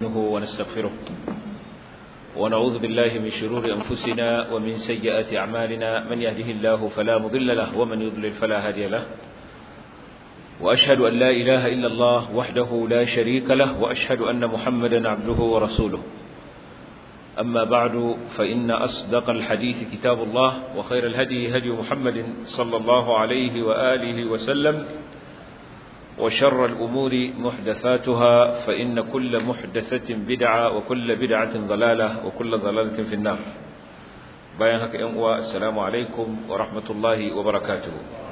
ونستعينه ونستغفره ونعوذ بالله من شرور أنفسنا ومن سيئات أعمالنا من يهده الله فلا مضل له ومن يضلل فلا هادي له وأشهد أن لا إله إلا الله وحده لا شريك له وأشهد أن محمدا عبده ورسوله أما بعد فإن أصدق الحديث كتاب الله وخير الهدي هدي محمد صلى الله عليه وآله وسلم وشر الأمور محدثاتها فإن كل محدثة بدعة وكل بدعة ضلالة وكل ضلالة في النار بيانك أموى السلام عليكم ورحمة الله وبركاته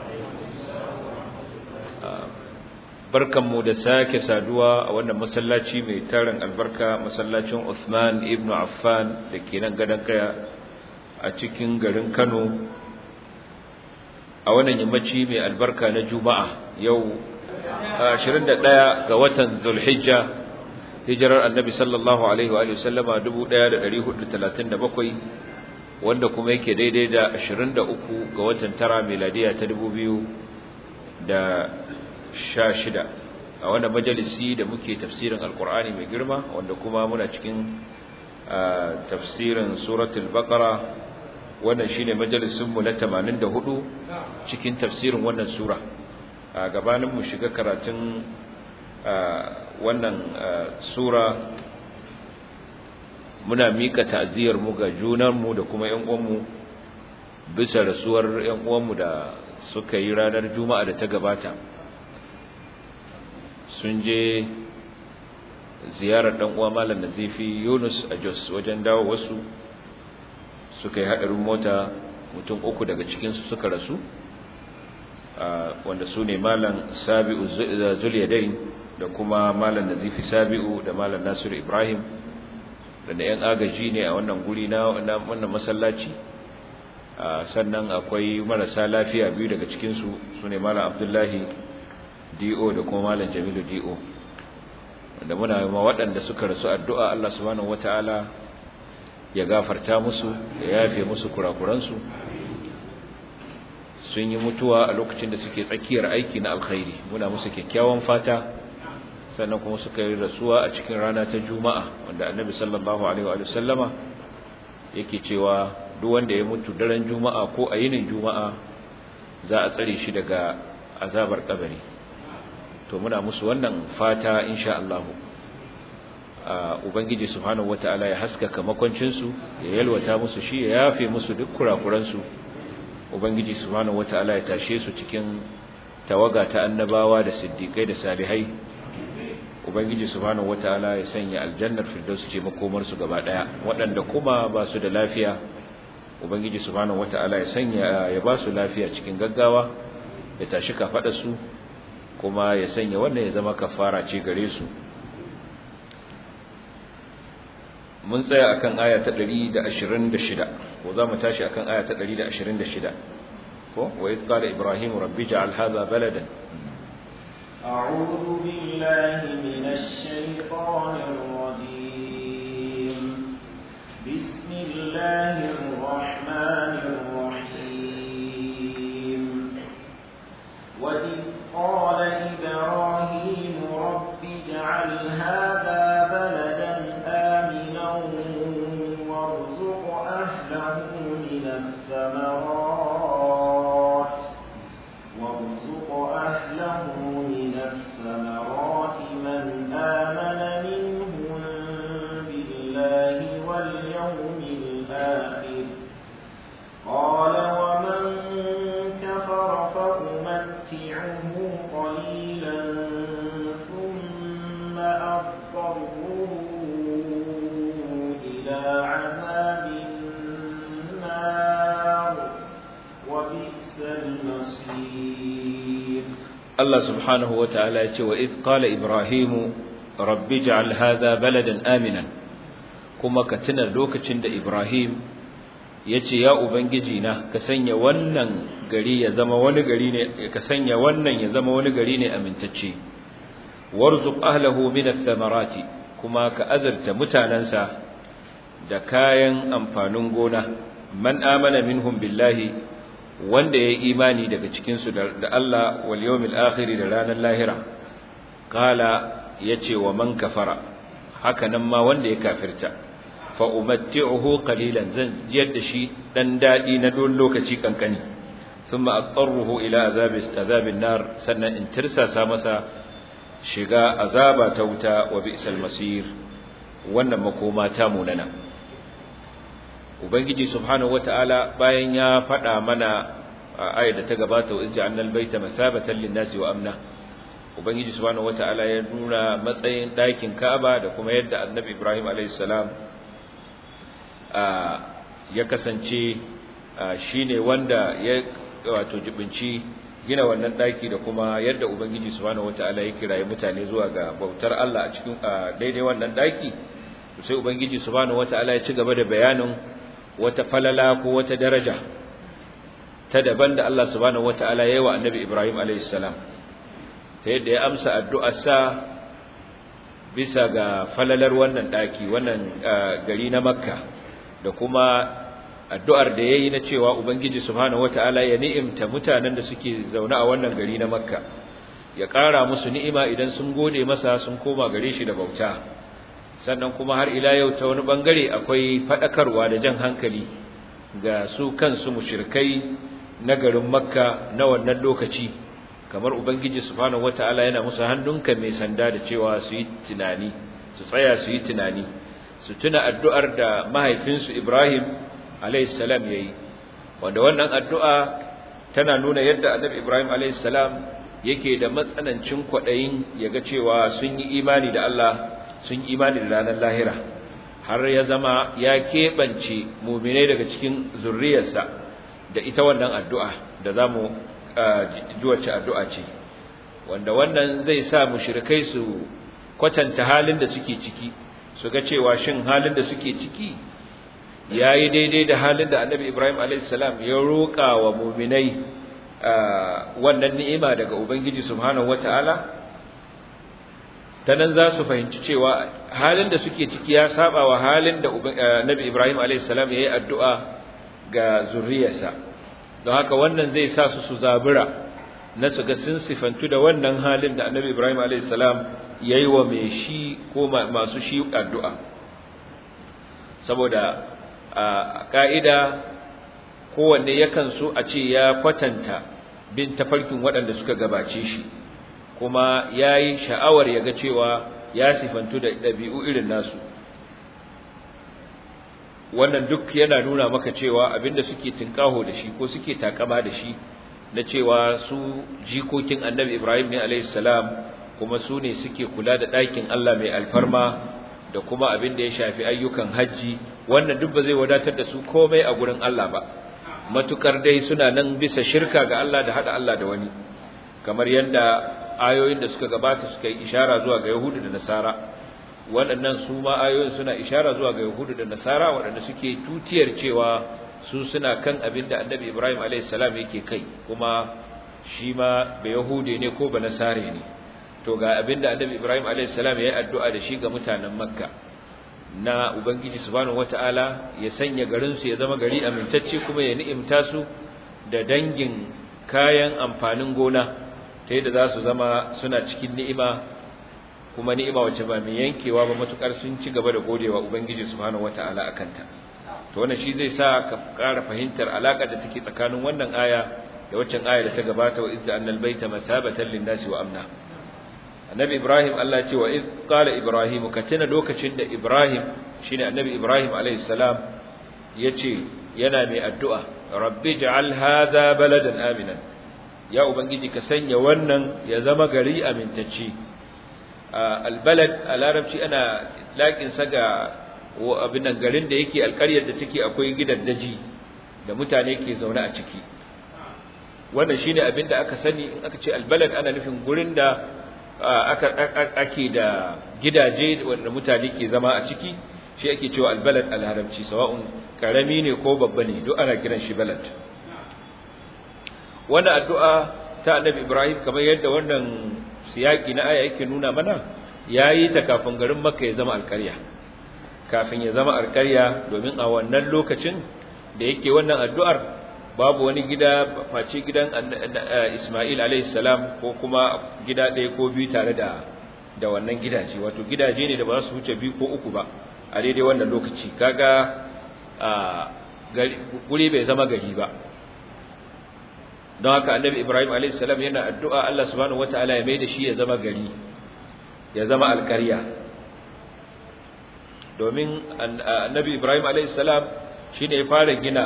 barkanmu da sake saduwa a wannan masallaci mai tarin albarka masallacin Uthman ibn Affan da ke nan gadon kaya a cikin garin Kano a wannan yammaci mai albarka na Juma'a yau 21 ga watan Zulhijja hijirar Annabi sallallahu alaihi wa sallama 1437 wanda kuma yake daidai da 23 ga watan tara miladiya ta 2000 da sha shida a wannan majalisi da muke tafsirin alkur'ani mai girma wanda kuma muna cikin tafsirin suratul baqara wannan shine majalisin mu na 84 cikin tafsirin wannan sura a gabanin mu shiga karatun wannan sura muna mika ta'ziyar mu ga junan mu da kuma ƴan uwan mu bisa rasuwar ƴan uwan mu da suka yi ranar juma'a da ta gabata sun je ziyarar dan uwa malam Nazifi Yunus a Jos wajen dawo wasu suka yi hadarin mota mutum uku daga cikin su suka rasu wanda su ne malam Sabi'u Zuliyadain da kuma malam Nazifi Sabi'u da malam Nasiru Ibrahim da yan agaji ne a wannan guri na wannan masallaci sannan akwai marasa lafiya biyu daga cikin su su ne malam Abdullahi DO da kuma Malam Jamilu DO wanda muna ma waɗanda suka rasu addu'a Allah subhanahu wataala ya gafarta musu ya yafe musu kurakuransu sun yi mutuwa a lokacin da suke tsakiyar aiki na alkhairi muna musu kyakkyawan fata sannan kuma suka yi rasuwa a cikin rana ta Juma'a wanda Annabi sallallahu alaihi wa sallama yake cewa duk wanda ya mutu daren Juma'a ko a yinin Juma'a za a tsare shi daga azabar kabari to muna musu wannan fata insha Allah ubangiji subhanahu wataala ya haskaka makoncin su ya yalwata musu shi ya yafe musu duk kurakuran su ubangiji subhanahu wataala ya tashe su cikin tawaga ta annabawa da siddiqai da salihai ubangiji subhanahu wataala ya sanya aljannar firdaus ce makomar su gaba daya waɗanda kuma ba su da lafiya ubangiji subhanahu wataala ya sanya ya ba su lafiya cikin gaggawa ya tashi kafada su kuma ya sanya wannan ya zama kafara ce gare su mun tsaya akan aya ta 126 ko za mu tashi akan aya ta 126 ko wa idh qala ibrahim rabbi ja'al hadha baladan أعوذ بالله من الشيطان الرجيم بسم الله الرحمن الرحيم وإذ قال إبراهيم رب اجعل هذا بلدا آمنا وارزق أهله من الثمرات وارزق أهله من الثمرات من آمن منهم بالله واليوم الآخر قال ومن كفر فأمتعه قليلا ثم أضطره إلى عذاب النار وبئس المصير الله سبحانه وتعالى وإذ قال إبراهيم رب اجعل هذا بلدا آمنا كما كتنا لوكتشند إبراهيم yace ya ubangiji na ka sanya wannan gari ya zama wani gari ne ka sanya wannan ya zama wani gari ne amintacce warzuq ahlahu min ath-thamarati kuma ka azarta mutanansa da kayan amfanin gona man amana minhum billahi wanda yayi imani daga cikin su da Allah wal yawmil akhir da ranar lahira qala yace wa man kafara haka nan ma wanda ya kafirta fa umatti'uhu qalilan zan jiyar da shi dan dadi na don lokaci kankani thumma attaruhu ila azabi azabin nar sannan in tirsasa masa shiga azaba ta wuta wa bi'sal masir wannan makoma ta munana ubangiji subhanahu wataala bayan ya faɗa mana a ayar da ta gabata wa izja annal baita masabatan lin-nasi wa amna ubangiji subhanahu wataala ya nuna matsayin ɗakin Ka'aba da kuma yadda annabi Ibrahim alayhis salam ya kasance shine wanda ya wato jibinci gina wannan ɗaki da kuma yadda ubangiji subhanahu wataala ya kiraye mutane zuwa ga bautar Allah a cikin daidai wannan ɗaki sai ubangiji subhanahu wataala ya ci gaba da bayanin wata falala ko wata daraja ta daban da Allah subhanahu wataala ya yi wa annabi Ibrahim alayhis salam ta yadda ya amsa addu'arsa bisa ga falalar wannan daki wannan gari na Makka da kuma addu'ar da yayi na cewa ubangiji subhanahu wataala ya ni'imta mutanen da suke zaune a wannan gari na Makka ya ƙara musu ni'ima idan sun gode masa sun koma gare shi da bauta sannan kuma har ila yau ta wani bangare akwai fadakarwa da jan hankali ga su kansu mushrikai na garin Makka na wannan lokaci kamar ubangiji subhanahu wataala yana musu hannunka mai sanda da cewa su yi tunani su tsaya su yi tunani su tuna addu'ar da mahaifinsu Ibrahim alayhis salam yayi wanda wannan addu'a tana nuna yadda annabi Ibrahim alayhis salam yake da matsanancin kwadayin yaga cewa sun yi imani da Allah sun yi imani da ranar lahira har ya zama ya keɓance muminai daga cikin zurriyarsa da ita wannan addu'a da zamu wacce addu'a ce wanda wannan zai sa mushrikai su kwatanta halin da suke ciki su ga cewa shin halin da suke ciki yayi daidai da halin da Annabi Ibrahim alayhis salam ya roƙa wa mu'minai wannan ni'ima daga Ubangiji subhanahu wataala tanan za su fahimci cewa halin da suke ciki ya saba wa halin da Annabi Ibrahim alayhis salam yayi addu'a ga zuriyarsa don haka wannan zai sa su su zabura na su ga sun sifantu da wannan halin da annabi ibrahim a.s. ya yi wa mai shi ko masu shi addu'a saboda a ƙa'ida kowanne yakan so a ce ya kwatanta bin tafarkin waɗanda suka gabace shi kuma ya yi sha'awar ya ga cewa ya sifantu da ɗabi'u irin nasu wannan duk yana nuna maka cewa abinda suke tinkaho da shi ko suke takama da shi na cewa su jikokin annabi Ibrahim ne alayhi salam kuma su ne suke kula da ɗakin Allah mai alfarma da kuma abin da ya shafi ayyukan hajji wannan duk ba zai wadatar da su komai a gurin Allah ba matukar dai suna nan bisa shirka ga Allah da hada Allah da wani kamar yadda ayoyin da suka gabata suka yi ishara zuwa ga Yahudu da Nasara waɗannan su ma ayoyin suna ishara zuwa ga Yahudu da Nasara waɗanda suke tutiyar cewa su suna kan abin da Annabi Ibrahim alayhis salam yake kai kuma shi ma ba Yahude ne ko ba Nasare ne to ga abin da Annabi Ibrahim alayhis salam yayi addu'a da shi ga mutanen Makka na Ubangiji subhanahu wataala ya sanya garin su ya zama gari amintacce kuma ya ni'imta su da dangin kayan amfanin gona ta yadda za su zama suna cikin ni'ima kuma ni'ima wacce ba mai yankewa ba matukar sun ci gaba da godewa ubangiji subhanahu wataala akanta to wannan shi zai sa ka ƙara fahimtar alaƙar da take tsakanin wannan aya da waccan aya da ta gabata wa izza annal baita masabatan lin-nasi wa amna annabi ibrahim Allah ya ce wa iz qala ibrahim ka tuna lokacin da ibrahim shine annabi ibrahim alayhi salam yace yana mai addu'a rabbi ij'al hadha baladan aminan ya ubangiji ka sanya wannan ya zama gari amintacce albalad a larabci ana laƙin sa ga abin nan garin da yake alƙaryar da take akwai gidan daji da mutane ke zaune a ciki wannan shine abin da aka sani in aka ce albalad ana nufin gurin da aka ake da gidaje wanda mutane ke zama a ciki shi ake cewa albalad a larabci sawa'un karami ne ko babba ne duk ana kiran shi balad wannan addu'a ta annabi Ibrahim kamar yadda wannan siyaki na aya yake nuna mana yayi ta kafin garin Makka ya zama alƙarya kafin ya zama alƙarya domin a wannan lokacin da yake wannan addu'ar babu wani gida face gidan Isma'il alayhi salam ko kuma gida ɗaya ko biyu tare da da wannan gidaje wato gidaje ne da ba su wuce biyu ko uku ba a daidai wannan lokaci kaga a guri bai zama gari ba don haka annabi ibrahim a.s. yana addu'a allah subhanahu wata'ala ya mai da shi ya zama gari ya zama alkarya domin annabi ibrahim a.s. shi ne ya fara gina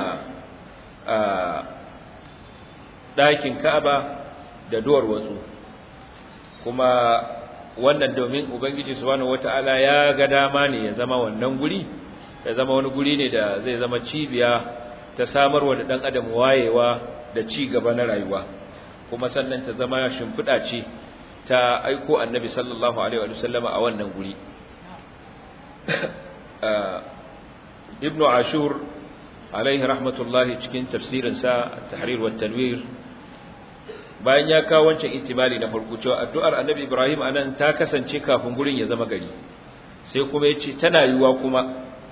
ɗakin ka'aba da duwar watsu kuma wannan domin ubangiji subhanahu wata'ala ya ga dama ne ya zama wannan guri ya zama wani guri ne da zai zama cibiya ta samarwa da ɗan adam wayewa da ci gaba na rayuwa kuma sannan ta zama shimfiɗa ce ta aiko annabi sallallahu alaihi wa sallama a wannan guri ibnu ashur alaihi rahmatullahi cikin tafsirinsa tahrir wa tanwir bayan ya kawo wancan itimali na farko cewa addu'ar annabi ibrahim anan ta kasance kafin gurin ya zama gari sai kuma ya ce tana yiwuwa kuma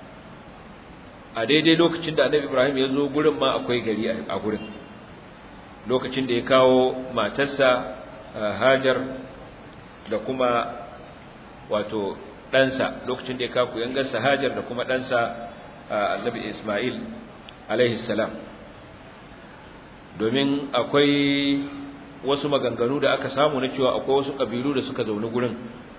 a daidai lokacin da annabi ibrahim ya zo gurin ma akwai gari a gurin lokacin da ya kawo matarsa hajar da kuma wato ɗansa lokacin da ya kawo kuyangarsa hajar da kuma ɗansa annabi ismail alaihi salam domin akwai wasu maganganu da aka samu na cewa akwai wasu ƙabilu da suka zaune gurin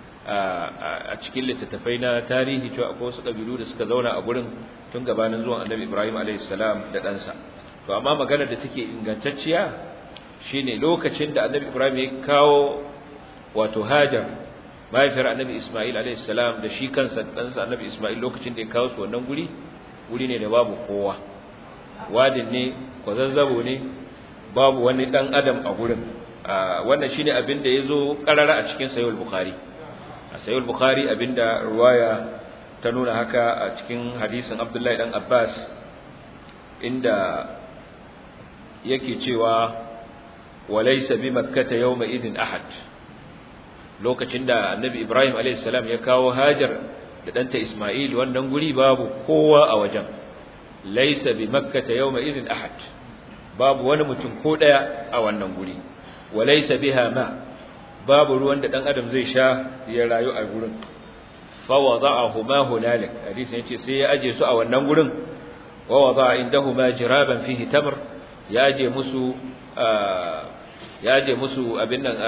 a cikin littattafai na tarihi cewa akwai wasu ƙabilu da suka zauna a gurin tun gabanin zuwan annabi ibrahim alaihi salam da ɗansa to amma maganar da take ingantacciya shine lokacin da annabi ibrahim ya kawo wato hajar mahaifiyar annabi isma'il alayhi salam da shi kansa ɗansa annabi isma'il lokacin da ya kawo su wannan guri guri ne da babu kowa wadin ne kwazazzabo ne babu wani ɗan adam a gurin wannan shine abin da ya zo ƙarara a cikin sayul bukhari a sayul bukhari abinda ruwaya ta nuna haka a cikin hadisin abdullahi dan abbas inda yake cewa walaysa bi makkata yawma idin ahad lokacin da annabi ibrahim alayhis salam ya kawo hajar da danta isma'il wannan guri babu kowa a wajen laysa bi makkata yawma idin ahad babu wani mutum ko daya a wannan guri walaysa biha ma babu ruwan da dan adam zai sha ya rayu a gurin fa wada'ahuma hunalik hadisi yace sai ya aje su a wannan gurin wa wada'a indahuma jiraban fihi tamr ya aje musu ya aje musu abin nan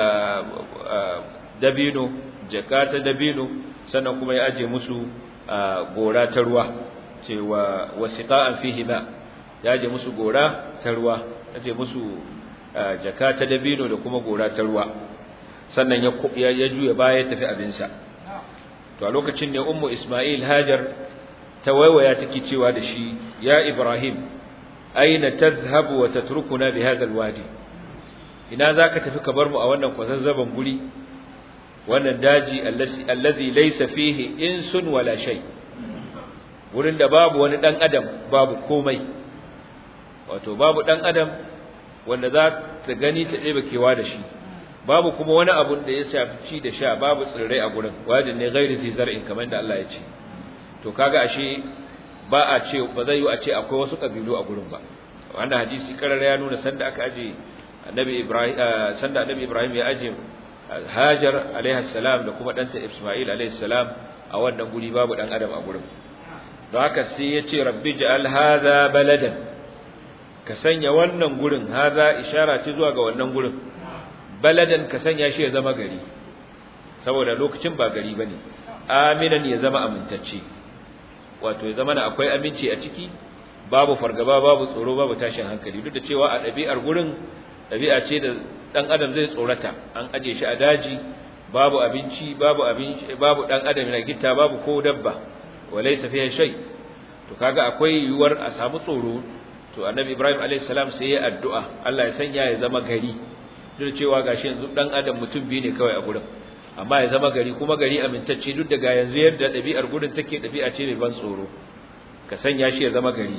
dabino jaka ta dabino sannan kuma ya aje musu gora ta ruwa cewa wasiqa'an fihi ma ya aje musu gora ta ruwa aje musu jaka ta dabino da kuma gora ta ruwa sannan ya ya juya baya ya tafi abinsa to a lokacin ne ummu isma'il hajar ta waiwaya take cewa da shi ya ibrahim aina tadhhabu wa tatrukuna bi hadha alwadi ina zaka tafi ka bar mu a wannan kwazazzaban guri wannan daji allazi laysa fihi insun wala shay wurin da babu wani dan adam babu komai wato babu dan adam wanda za ta gani ta ɗebe kewa da shi babu kuma wani abun da ya shafi ci da sha babu tsirrai a gurin wajin ne gairi zai zar'in kamar da Allah ya ce to kaga ashe ba a ce ba zai yi a ce akwai wasu kabilu a gurin ba wannan hadisi karara ya nuna sanda aka aje annabi ibrahim sanda annabi ibrahim ya aje hajar alaihi salam da kuma danta isma'il alaihi salam a wannan guri babu dan adam a gurin don haka sai ya ce rabbi ja'al hadha baladan ka sanya wannan gurin hadha ishara ce zuwa ga wannan gurin baladan ka sanya shi ya zama gari saboda lokacin ba gari bane aminan ya zama amintacce wato ya zama akwai aminci a ciki babu fargaba babu tsoro babu tashin hankali duk da cewa a ɗabi'ar gurin ɗabi'a ce da ɗan adam zai tsorata an aje shi a daji babu abinci babu abinci babu ɗan adam na gitta babu ko dabba walaysa fiha shay to kaga akwai yiwuwar a samu tsoro to annabi ibrahim alayhi salam sai ya addu'a Allah ya sanya ya zama gari duk da cewa gashi yanzu ɗan adam mutum biyu ne kawai a gurin amma ya zama gari kuma gari amintacce duk daga yanzu yadda ɗabi'ar gudun take ɗabi'a ce mai ban tsoro ka sanya shi ya zama gari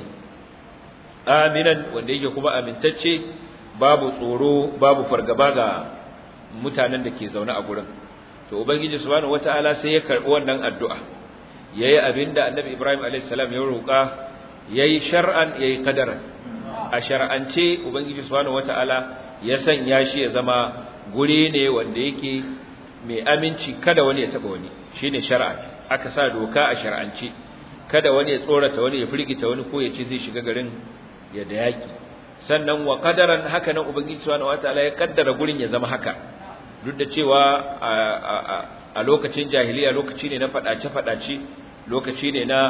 aminan wanda yake kuma amintacce babu tsoro babu fargaba ga mutanen da ke zaune a gurin to ubangiji subhanahu wataala sai ya karbi wannan addu'a yayi abinda annabi ibrahim alayhis salam ya roƙa yayi shar'an yayi qadaran a shar'ance ubangiji subhanahu wataala ya sanya shi ya zama guri ne wanda yake mai aminci kada wani ya taba wani shine shar'a aka sa doka a shar'ance kada wani ya tsorata wani ya firgita wani ko ya ce zai shiga garin ya da yaki sannan wa qadaran haka nan ubangiji subhanahu wataala ya kaddara gurin ya zama haka duk da cewa a lokacin jahiliya lokaci ne na fadace fadace lokaci ne na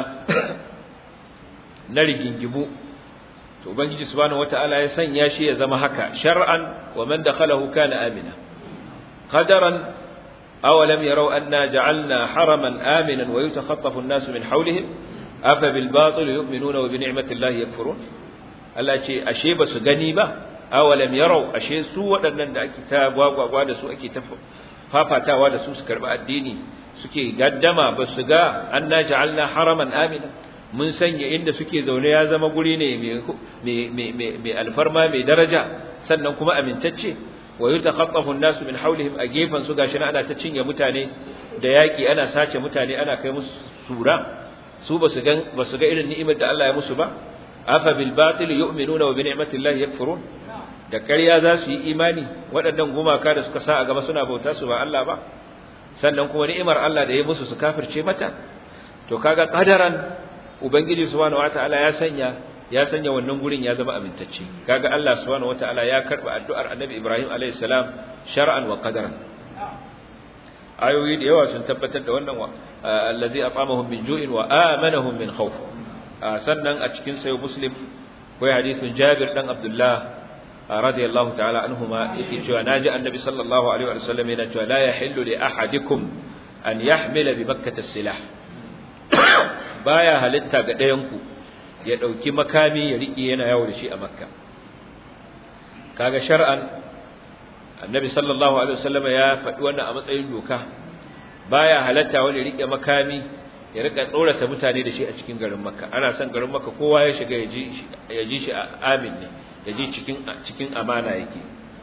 na rigingimu to ubangiji subhanahu wataala ya sanya shi ya zama haka shar'an wa man dakhalahu kana amina qadaran aw lam yaraw anna ja'alna haraman aminan wa yatakhaffafu an-nasu min hawlihim afa bil batil yu'minuna wa bi ni'mati llahi yakfurun Allah ce ashe ba su gani ba aw lam yaraw ashe su waɗannan da ake ta gwagwagwa da su ake ta fafatawa da su su karbi addini suke gaddama ba su ga anna ja'alna haraman amina mun sanya inda suke zaune ya zama guri ne mai alfarma mai daraja sannan kuma amintacce wa yutakhaffafu an-nasu min hawlihim a gefan su gashi ana ta cinye mutane da yaki ana sace mutane ana kai musu sura su basu ga basu ga irin ni'imar da Allah ya musu ba afa bil batil yu'minuna wa bi ni'mati llahi yakfurun da ƙarya za su yi imani waɗannan gumaka da suka sa a gaba suna bauta su ba Allah ba sannan kuma ni'imar Allah da ya musu su kafirce mata to kaga qadaran ubangiji subhanahu wataala ya sanya ya sanya wannan gurin ya zama amintacce kaga Allah subhanahu wataala ya karba addu'ar annabi Ibrahim alayhi salam shar'an wa qadaran ayoyi da yawa sun tabbatar da wannan allazi at'amahum min ju'in wa amanahum min khawf sannan a cikin sayo muslim akwai hadisin Jabir dan Abdullah radiyallahu ta'ala anhuma yake cewa naji annabi sallallahu alaihi wa sallam yana cewa la yahillu li ahadikum an yahmila bi makkah as-silah baya halitta ga ɗayan ku ya dauki makami ya rike yana yawo da shi a makka kaga shar'an annabi sallallahu alaihi wasallam ya faɗi wannan a matsayin doka baya halatta wani rike makami ya rika tsorata mutane da shi a cikin garin makka ana son garin makka kowa ya shiga ya ji ya ji shi amin ne ya ji cikin cikin amana yake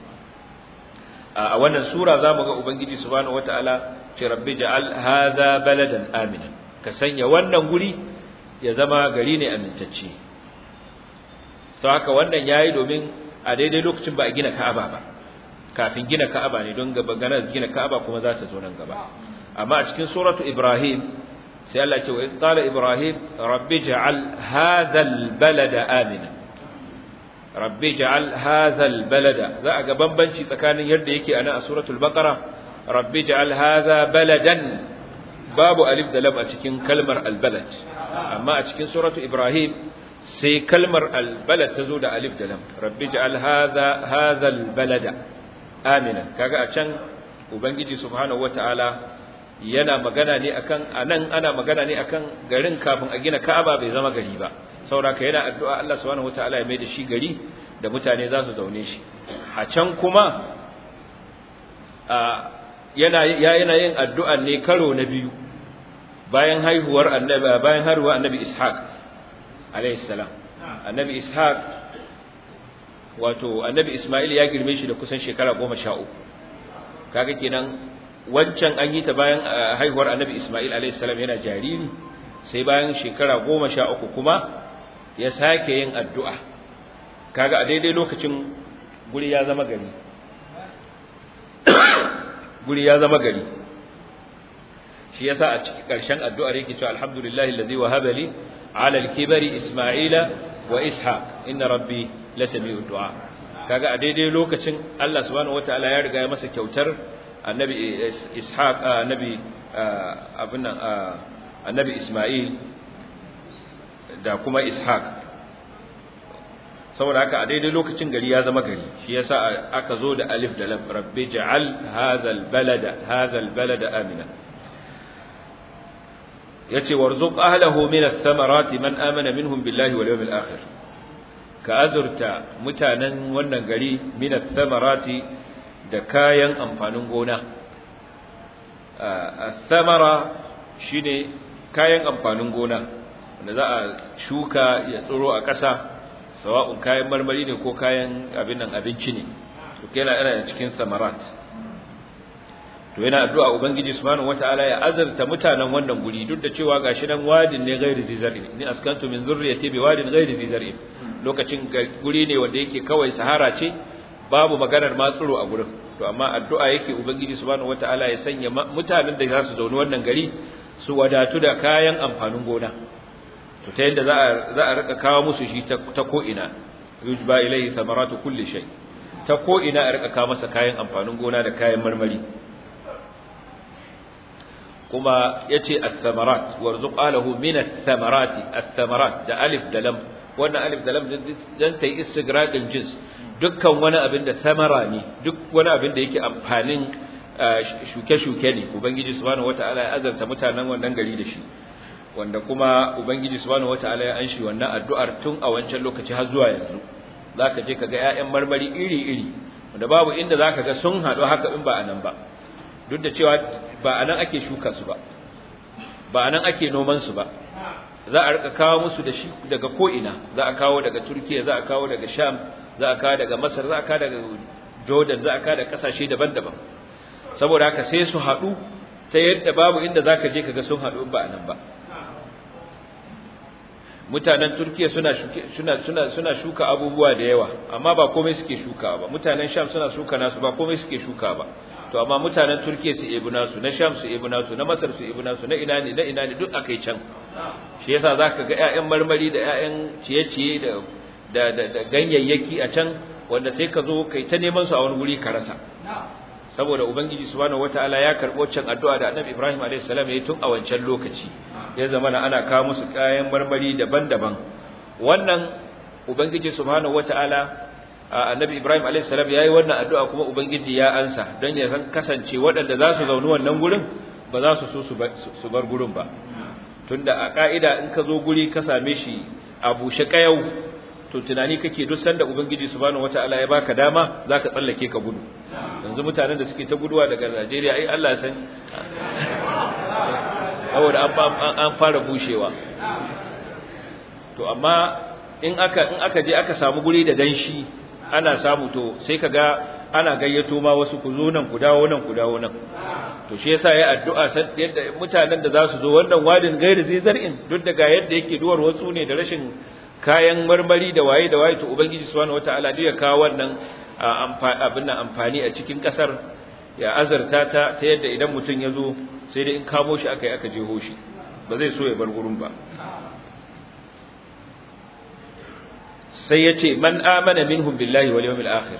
a wannan sura zamu ga ubangiji subhanahu wataala ce rabbi ja'al hadha baladan aminan ka sanya wannan guri ya zama gari ne amintacce to haka wannan yayi domin a daidai lokacin ba a gina Ka'aba ba kafin gina Ka'aba ne don gaba gana gina Ka'aba kuma za ta zo nan gaba amma a cikin suratu Ibrahim sai Allah ya ce wa in qala Ibrahim rabbi ja'al hadha al-balada amina rabbi ja'al hadha al-balada za a ga bambanci tsakanin yadda yake ana a suratul Baqara rabbi ja'al hadha baladan babu alif da lam a cikin kalmar al-balad amma a cikin suratu Ibrahim sai kalmar albalad ta zo da alif da lam rabbi ja'al hadha hadha albalada amina kaga a can ubangiji subhanahu wataala yana magana ne akan anan ana magana ne akan garin kafin a gina Ka'aba bai zama gari ba saboda yana addu'a Allah subhanahu wataala ya mai da shi gari da mutane za su zaune shi a can kuma a yana ya yana yin addu'a ne karo na biyu bayan haihuwar annabi bayan haihuwar annabi Ishaq alayhi salam annabi ishaq wato annabi isma'il ya girme shi da kusan shekara goma sha uku kaga kenan wancan an yi ta bayan haihuwar annabi isma'il alayhi salam yana jariri sai bayan shekara goma sha uku kuma ya sake yin addu'a kaga a daidai lokacin guri ya zama gari guri ya zama gari shi yasa a cikin ƙarshen addu'ar yake cewa alhamdulillahi allazi wahaba li على الكبر إسماعيل وإسحاق إن ربي لسميع الدعاء kaga a daidai lokacin Allah subhanahu wataala ya riga ya masa kyautar annabi ishaq annabi abin nan annabi isma'il da kuma ishaq saboda haka a daidai lokacin gari ya zama gari shi yasa aka zo da alif da lam rabbi ja'al hadha albalada hadha albalada amina yace warzuq ahlahu min ath-thamarati man amana minhum billahi wal yawmil akhir ka azurta mutanen wannan gari min ath-thamarati da kayan amfanin gona ath-thamara shine kayan amfanin gona wanda za a shuka ya tsiro a ƙasa sawa'un kayan marmari ne ko kayan abin nan abinci ne to yana yana cikin samarat to yana addu'a ubangiji subhanahu wataala ya azarta mutanen wannan guri duk da cewa gashi nan wadin ne ghairi zizari ni askantu min zurriyati bi wadin ghairi zizari lokacin guri ne wanda yake kawai sahara ce babu maganar matsuro a gurin to amma addu'a yake ubangiji subhanahu wataala ya sanya mutanen da za su zauni wannan gari su wadatu da kayan amfanin gona to ta yadda za a za a rika kawo musu shi ta ko ina yujba ilayhi thamaratu kulli shay ta ko ina a rika kawo masa kayan amfanin gona da kayan marmari kuma yace ath-thamarat warzuq alahu min ath-thamarati ath-thamarat da alif da lam wannan alif da lam dan tayi istigraqin jins dukkan wani abin da samara ne duk wani abin da yake amfanin shuke-shuke ne ubangiji subhanahu wataala ya azarta mutanen wannan gari da shi wanda kuma ubangiji subhanahu wataala ya anshi wannan addu'ar tun a wancan lokaci har zuwa yanzu zaka je kaga ƴaƴan marmari iri-iri wanda babu inda zaka ga sun haɗu haka in ba anan ba duk da cewa ba anan ake shuka su ba ba anan ake noman su ba za a rika kawo musu da shi daga ko ina za a kawo daga Turkiya za a kawo daga Sham za a kawo daga Masar za a kawo daga Jordan za a kawo daga kasashe daban-daban saboda haka sai su haɗu ta yadda babu inda zaka je kaga sun haɗu ba anan ba mutanen Turkiya suna suna suna suna shuka abubuwa da yawa amma ba komai suke shuka ba mutanen Sham suna shuka nasu ba komai suke shuka ba to amma mutanen Turkiya su ebi nasu na Sham su ebi nasu na Masar su ebi nasu na ina ne na ina ne duk akai can shi yasa zaka ga ƴaƴan marmari da ƴaƴan ciye-ciye da da da ganyayyaki a can wanda sai ka zo kai ta neman su a wani guri ka rasa saboda ubangiji subhanahu wataala ya karbo can addu'a da annabi ibrahim alayhis salam yayi tun a wancan lokaci ya zama ana kawo musu kayan marmari daban-daban wannan ubangiji subhanahu wataala annabi ibrahim alayhis salam yayi wannan addu'a kuma ubangiji ya ansa don ya san kasance waɗanda za su zauni wannan gurin ba za su so su bar gurin ba tunda a ka'ida in ka zo guri ka same shi a bushe kayau to tunani kake duk sanda ubangiji subhanahu wataala ya baka dama zaka tsallake ka gudu yanzu mutanen da suke ta guduwa daga Najeriya ai Allah san saboda an an fara bushewa to amma in aka in aka je aka samu guri da danshi ana samu to sai kaga ana gayyato ma wasu ku zo nan ku dawo nan ku dawo nan to shi yasa yayi addu'a san yadda mutanen da za su zo wannan wadin gairi zai zar'in duk daga yadda yake duwar wasu ne da rashin kayan marmari da waye da waye to ubangiji subhanahu wataala duk ya kawo wannan abin nan amfani a cikin kasar ya azarta ta ta yadda idan mutum ya zo sai dai in kamo shi aka yi aka jeho shi ba zai so ya bar gurin ba sai ya ce man amana minhum billahi wal yawmil akhir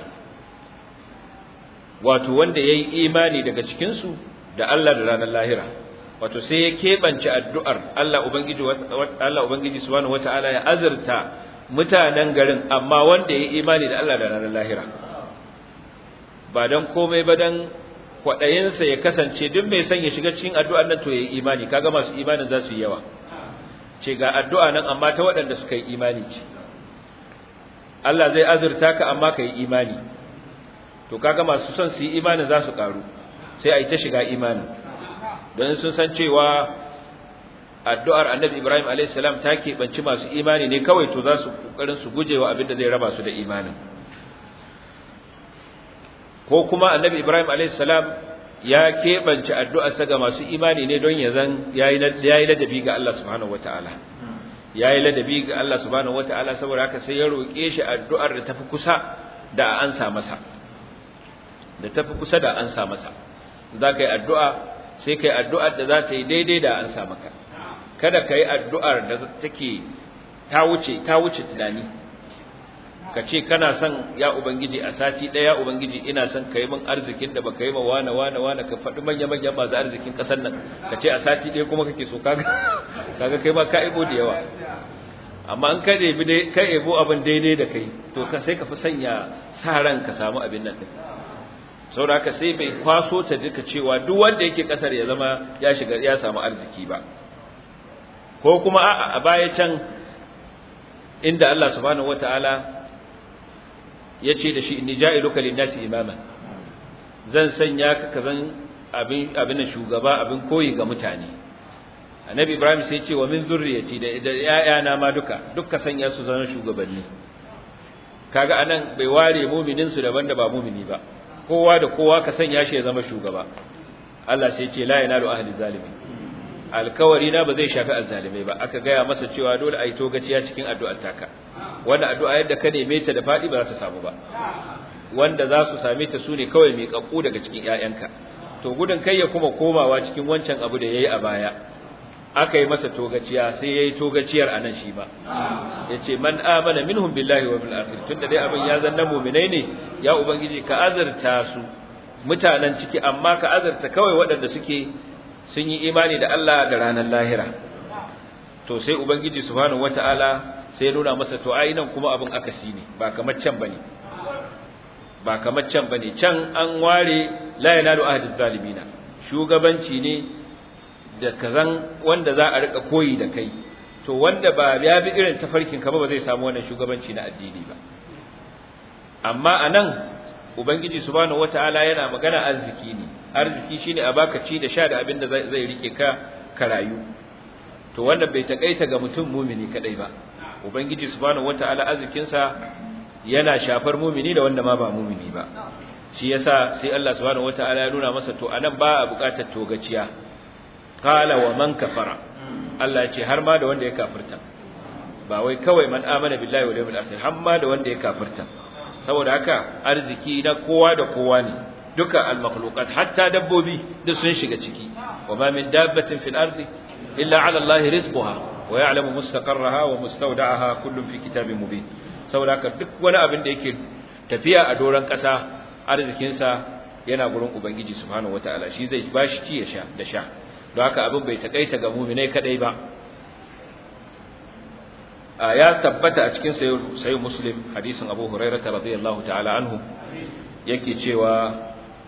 wato wanda yayi imani daga cikin su da Allah da ranar lahira wato sai ya keɓance addu'ar Allah Ubangiji Allah Ubangiji subhanahu wata'ala ya azurta mutanen garin amma wanda ya imani da Allah da ranar lahira ba dan komai ba dan kwaɗayinsa ya kasance duk mai son ya shiga cikin addu'ar nan to ya yi imani kaga masu imanin za su yi yawa ce ga addu'a nan amma ta waɗanda suka yi imani ce Allah zai azurta ka amma ka yi imani to kaga masu son su yi imani za su ƙaru sai a yi ta shiga imani don sun san cewa addu'ar annabi Ibrahim a.s. ta keɓanci masu imani ne kawai to za su ƙoƙarin su guje wa abin da zai raba su da imanin ko kuma annabi Ibrahim a.s. ya keɓance addu'arsa ga masu imani ne don ya zan ya yi ladabi ga Allah subhanahu wa ta'ala ya yi ladabi ga Allah subhanahu wa ta'ala saboda haka sai ya roƙe shi addu'ar da tafi kusa da an sa masa da tafi kusa da an sa masa za ka yi addu'a sai kai addu'ar da za ta yi daidai da an sa maka kada ka yi addu'ar da take ta wuce ta wuce tunani ka ce kana son ya ubangiji a sati ɗaya ubangiji ina son ka yi min arzikin da baka yi ma wane wane wane ka faɗi manya manya masu arzikin ƙasar nan ka ce a sati ɗaya kuma kake so kaga kaga kai ma ka ebo da yawa amma an ka ebi dai ka ebo abin daidai da kai to ka sai ka fi sanya sa ran ka samu abin nan din saboda haka sai bai kwaso ta duka cewa duk wanda yake kasar ya zama ya shiga ya samu arziki ba ko kuma a baya can inda Allah subhanahu wataala ya ce da shi inni ja'iluka lin-nasi imama zan sanya ka kazan abin abin shugaba abin koyi ga mutane annabi ibrahim sai ce wa min zurriyati da da ƴaƴana ma duka duka sanya su zama shugabanni kaga anan bai ware mu'minin su daban da ba mu'mini ba kowa da kowa ka sanya shi ya zama shugaba Allah sai ce la yanalu ahli zalimi alkawari na ba zai shafi azzalimai ba aka gaya masa cewa dole a yi togaciya cikin addu'ar taka wannan addu'a yadda ka neme ta da fadi ba za ta samu ba wanda za su same ta su ne kawai mai kakku daga cikin ƴaƴanka to gudun kai ya kuma komawa cikin wancan abu da yayi a baya aka yi masa togaciya sai yayi togaciyar anan shi ba yace man amana minhum billahi wa bil akhir tunda dai abin ya zanna mu'minai ne ya ubangiji ka azurta su mutanen ciki amma ka azurta kawai waɗanda suke sun yi imani da Allah da ranar lahira to sai ubangiji subhanahu wataala sai ya nuna masa to ai nan kuma abin akasi ne ba kamar can bane ba kamar can bane can an ware la yanalu ahadiz zalimina shugabanci ne da kazan wanda za a rika koyi da kai to wanda ba ya bi irin tafarkin ka ba zai samu wannan shugabanci na addini ba amma anan ubangiji subhanahu wataala yana magana arziki ne arziki shine a baka ci da sha da abin da zai rike ka ka rayu to wannan bai takaita ga mutum mumini kadai ba ubangiji subhanahu wataala arzikin sa yana shafar mumini da wanda ma ba mumini ba shi yasa sai Allah subhanahu wataala ya nuna masa to anan ba a bukatar togaciya qala wa man kafara Allah ya ce har ma da wanda ya kafirta ba wai kawai man amana billahi wal yawmil akhir har ma da wanda ya kafirta saboda haka arziki na kowa da kowa ne duka al-makhluqat hatta dabbobi duk sun shiga ciki wa ma min dabbatin fil ardi illa ala Allah rizquha wa ya'lamu mustaqarraha wa mustawda'aha kullun fi kitabin mubin saboda haka duk wani abin da yake tafiya a doran kasa arzikin sa yana gurin ubangiji subhanahu wataala shi zai bashi ci ya sha da sha don haka abin bai takaita ga mu'minai kadai ba ya tabbata a cikin sayi muslim hadisin abu hurairata radiyallahu ta'ala anhu yake cewa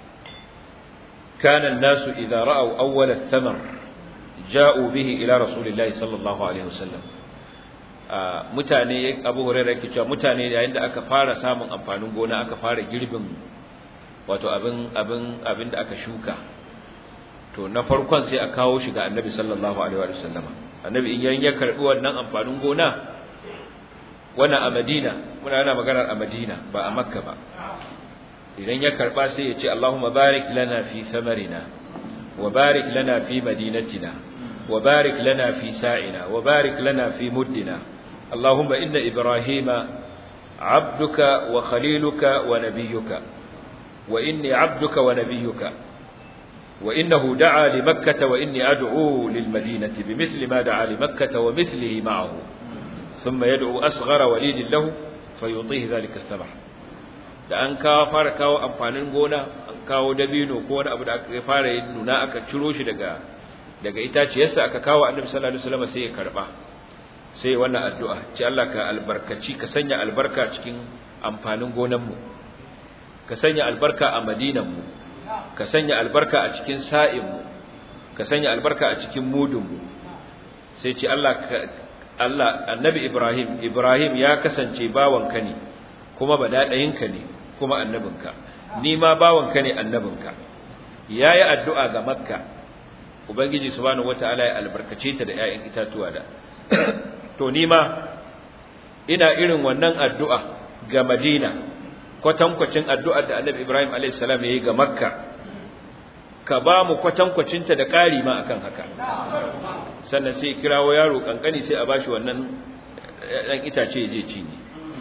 kana nasu idza ra'aw awwal ath-thamar ja'u bihi ila rasulillahi sallallahu alaihi wasallam mutane abu hurairah yake cewa mutane yayin da aka fara samun amfanin gona aka fara girbin wato abin abin abin da aka shuka to na farkon sai a kawo shi ga annabi sallallahu alaihi wasallama annabi in ya karbi wannan amfanin gona wannan a Madina muna yana maganar a Madina ba a Makka ba idan ya karba sai ya ce Allahumma barik lana fi samarina wa barik lana fi madinatina wa barik lana fi sa'ina wa barik lana fi muddina Allahumma inna Ibrahima abduka wa khaliluka wa nabiyyuka wa inni abduka wa nabiyyuka وإنه دعا لمكة وإني أدعو للمدينة بمثل ما دعا لمكة ومثله معه ثم يدعو أصغر وليد له فيعطيه ذلك الثمر da an kawo fara kawo amfanin gona an kawo dabino ko wani abu da aka fara yin nuna aka ciro shi daga daga itaciyarsa aka kawo annabi sallallahu alaihi wasallam sai ya karba sai wannan addu'a ce Allah ka albarkaci ka sanya albarka cikin amfanin gonan mu ka sanya albarka a madinan mu ka sanya albarka a cikin sa'in mu ka sanya albarka a cikin mudun mu sai ce Allah Allah annabi Ibrahim Ibrahim ya kasance bawanka ne kuma badadayinka ne kuma annabinka ni ma bawanka ne annabinka yayi addu'a ga Makka ubangiji subhanahu wataala ya albarkace ta da ƴaƴan itatuwa da to ni ma ina irin wannan addu'a ga Madina kwatankwacin addu'ar da annabi Ibrahim alayhis salam yayi ga Makka ka ba mu kwatankwacinta da ƙari ma akan haka sannan sai kirawo yaro kankani sai a bashi wannan dan itace ya je ci ne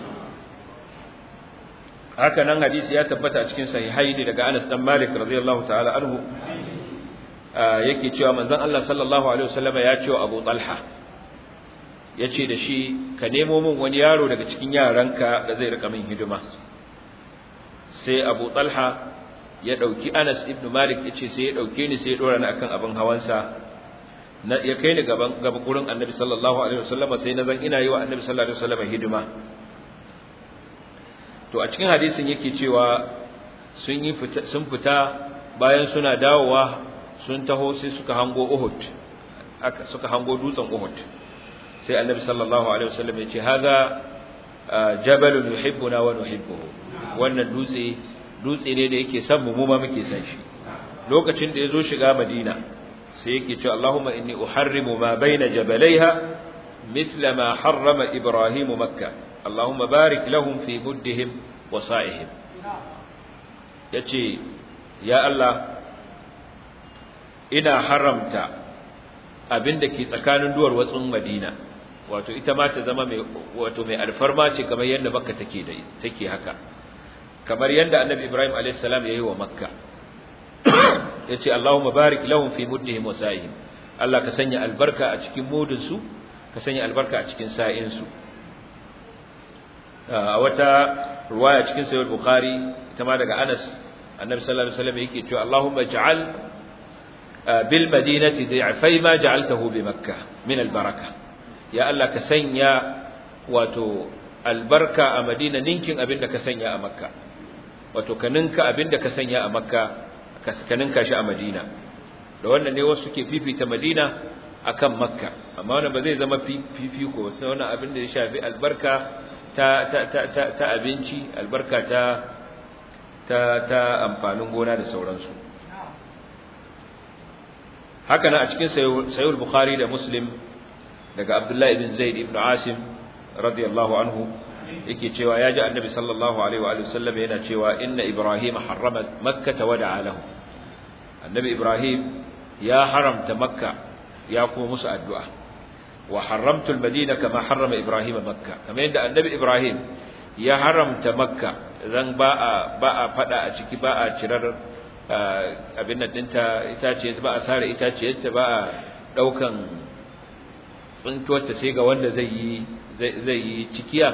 haka nan hadisi ya tabbata a cikin sahihaini daga Anas dan Malik radiyallahu ta'ala anhu yake cewa manzon Allah sallallahu alaihi wasallam ya ce wa Abu Talha yace da shi ka nemo min wani yaro daga cikin yaranka da zai rika min hidima sai Abu Talha ya dauki Anas ibn Malik yace sai ya dauke ni sai ya dora ni akan abin hawansa na ya kai ni gaban gaban gurin Annabi sallallahu alaihi wasallam sai na zan ina yi wa Annabi sallallahu alaihi wasallam hidima to a cikin hadisin yake cewa sun yi sun fita bayan suna dawowa sun taho sai suka hango Uhud aka suka hango dutsen Uhud sai Annabi sallallahu alaihi wasallam ya ce hadha jabalun yuhibbuna wa nuhibbuhu wannan dutse dutse ne da yake son mu mu ma muke san shi lokacin da yazo shiga Madina sai yake cewa Allahumma inni uharrimu ma baina jabalaiha mithla ma harrama Ibrahim Makkah Allahumma barik lahum fi muddihim wa sa'ihim yace ya Allah ina haramta abinda ke tsakanin duwar watsun Madina wato ita ma ta zama mai wato mai alfarma ce kamar yadda Makka take da take haka kamar yadda annabi ibrahim alayhi salam yayi wa makka yace allahumma barik lahum fi muddihim wa sa'ihim Allah ka sanya albarka a cikin mudun su ka sanya albarka a cikin sa'in su a wata ruwaya cikin sahih bukhari ita ma daga Anas annabi sallallahu alaihi wasallam yake cewa allahumma ij'al bil madinati da'fai ma ja'altahu bi makkah min al baraka ya Allah ka sanya wato albarka a madina ninkin abin da ka sanya a makka wato ka ninka abin da ka sanya a makka ka ninka shi a madina da wannan ne wasu ke fifita madina akan makka amma wannan ba zai zama fifiko sai wannan abin da ya shafi albarka ta ta ta ta, ta abinci albarka ta ta ta amfanin gona da sauransu haka nan a cikin sayyid bukhari da muslim daga abdullahi ibn zaid ibn asim radiyallahu anhu yake cewa ya ji annabi sallallahu alaihi wa sallam yana cewa inna ibrahim harrama makka wa da'a lahu annabi ibrahim ya haramta makka ya kuma musu addu'a wa haramtu almadina kama harrama ibrahim makka kamar yadda annabi ibrahim ya haramta makka zan ba a ba a fada a ciki ba a cirar abin nan dinta itace ba a sare itaciyarta ba a daukan tsuntuwarta sai ga wanda zai yi zai yi cikiya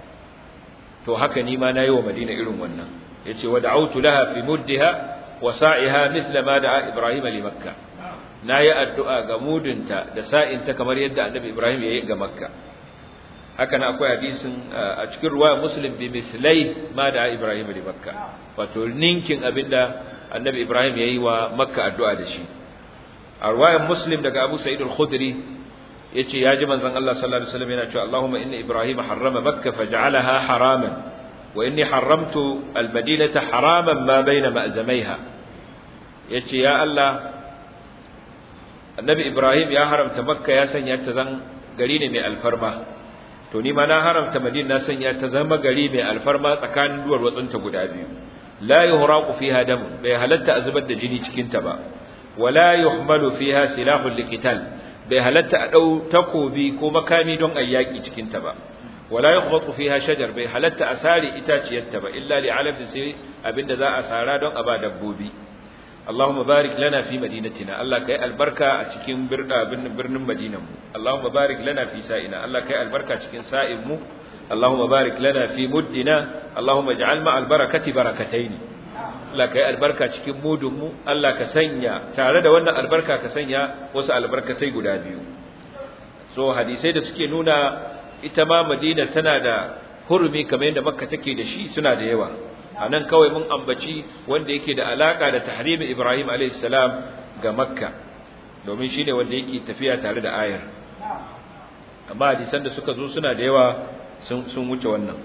to haka ni ma nayi wa Madina irin wannan yace wa da'awtu laha fi muddiha wa sa'iha mithla ma da'a Ibrahim li Makkah nayi addu'a ga mudunta da sa'inta kamar yadda Annabi Ibrahim yayi ga Makka haka na akwai hadisin a cikin ruwaya Muslim bi mithlai ma da'a Ibrahim li Makkah wato ninkin abinda Annabi Ibrahim yayi wa Makka addu'a da shi a ruwayar Muslim daga Abu Sa'id al-Khudri yace ya ji manzon Allah sallallahu alaihi wasallam yana cewa Allahumma inni Ibrahim harrama Makkah faj'alaha haraman wa inni haramtu al-Madinata haraman ma baina ma'zamaiha yace ya Allah Annabi Ibrahim ya haramta Makka ya sanya ta zan gari ne mai alfarma to ni ma na haramta Madina na sanya ta zama gari mai alfarma tsakanin duwar watsunta guda biyu la yuhraqu fiha dam bai halatta a zubar da jini cikin ta ba wala yuhmalu fiha silahul liqital bai halatta a ɗau takobi ko makami don a yaƙi cikinta ba wala ya kuma fiha shajar bai halatta a sare itaciyarta ba illa li alaf sai abinda za a sara don a ba dabbobi Allahumma barik lana fi madinatina Allah kai albarka a cikin birnin madinan mu Allahumma barik lana fi sa'ina Allah kai albarka cikin sa'in mu Allahumma barik lana fi muddina Allahumma ij'al ma albarakati barakataini Allah ka yi albarka cikin mudunmu Allah ka sanya tare da wannan albarka ka sanya wasu albarkatai guda biyu so hadisai da suke nuna ita ma Madina tana da hurumi kamar yadda Makka take da shi suna da yawa anan kawai mun ambaci wanda yake da alaka da tahrimi Ibrahim alayhis salam ga Makka domin shine wanda yake tafiya tare da ayar amma hadisan da suka zo suna da yawa sun sun wuce wannan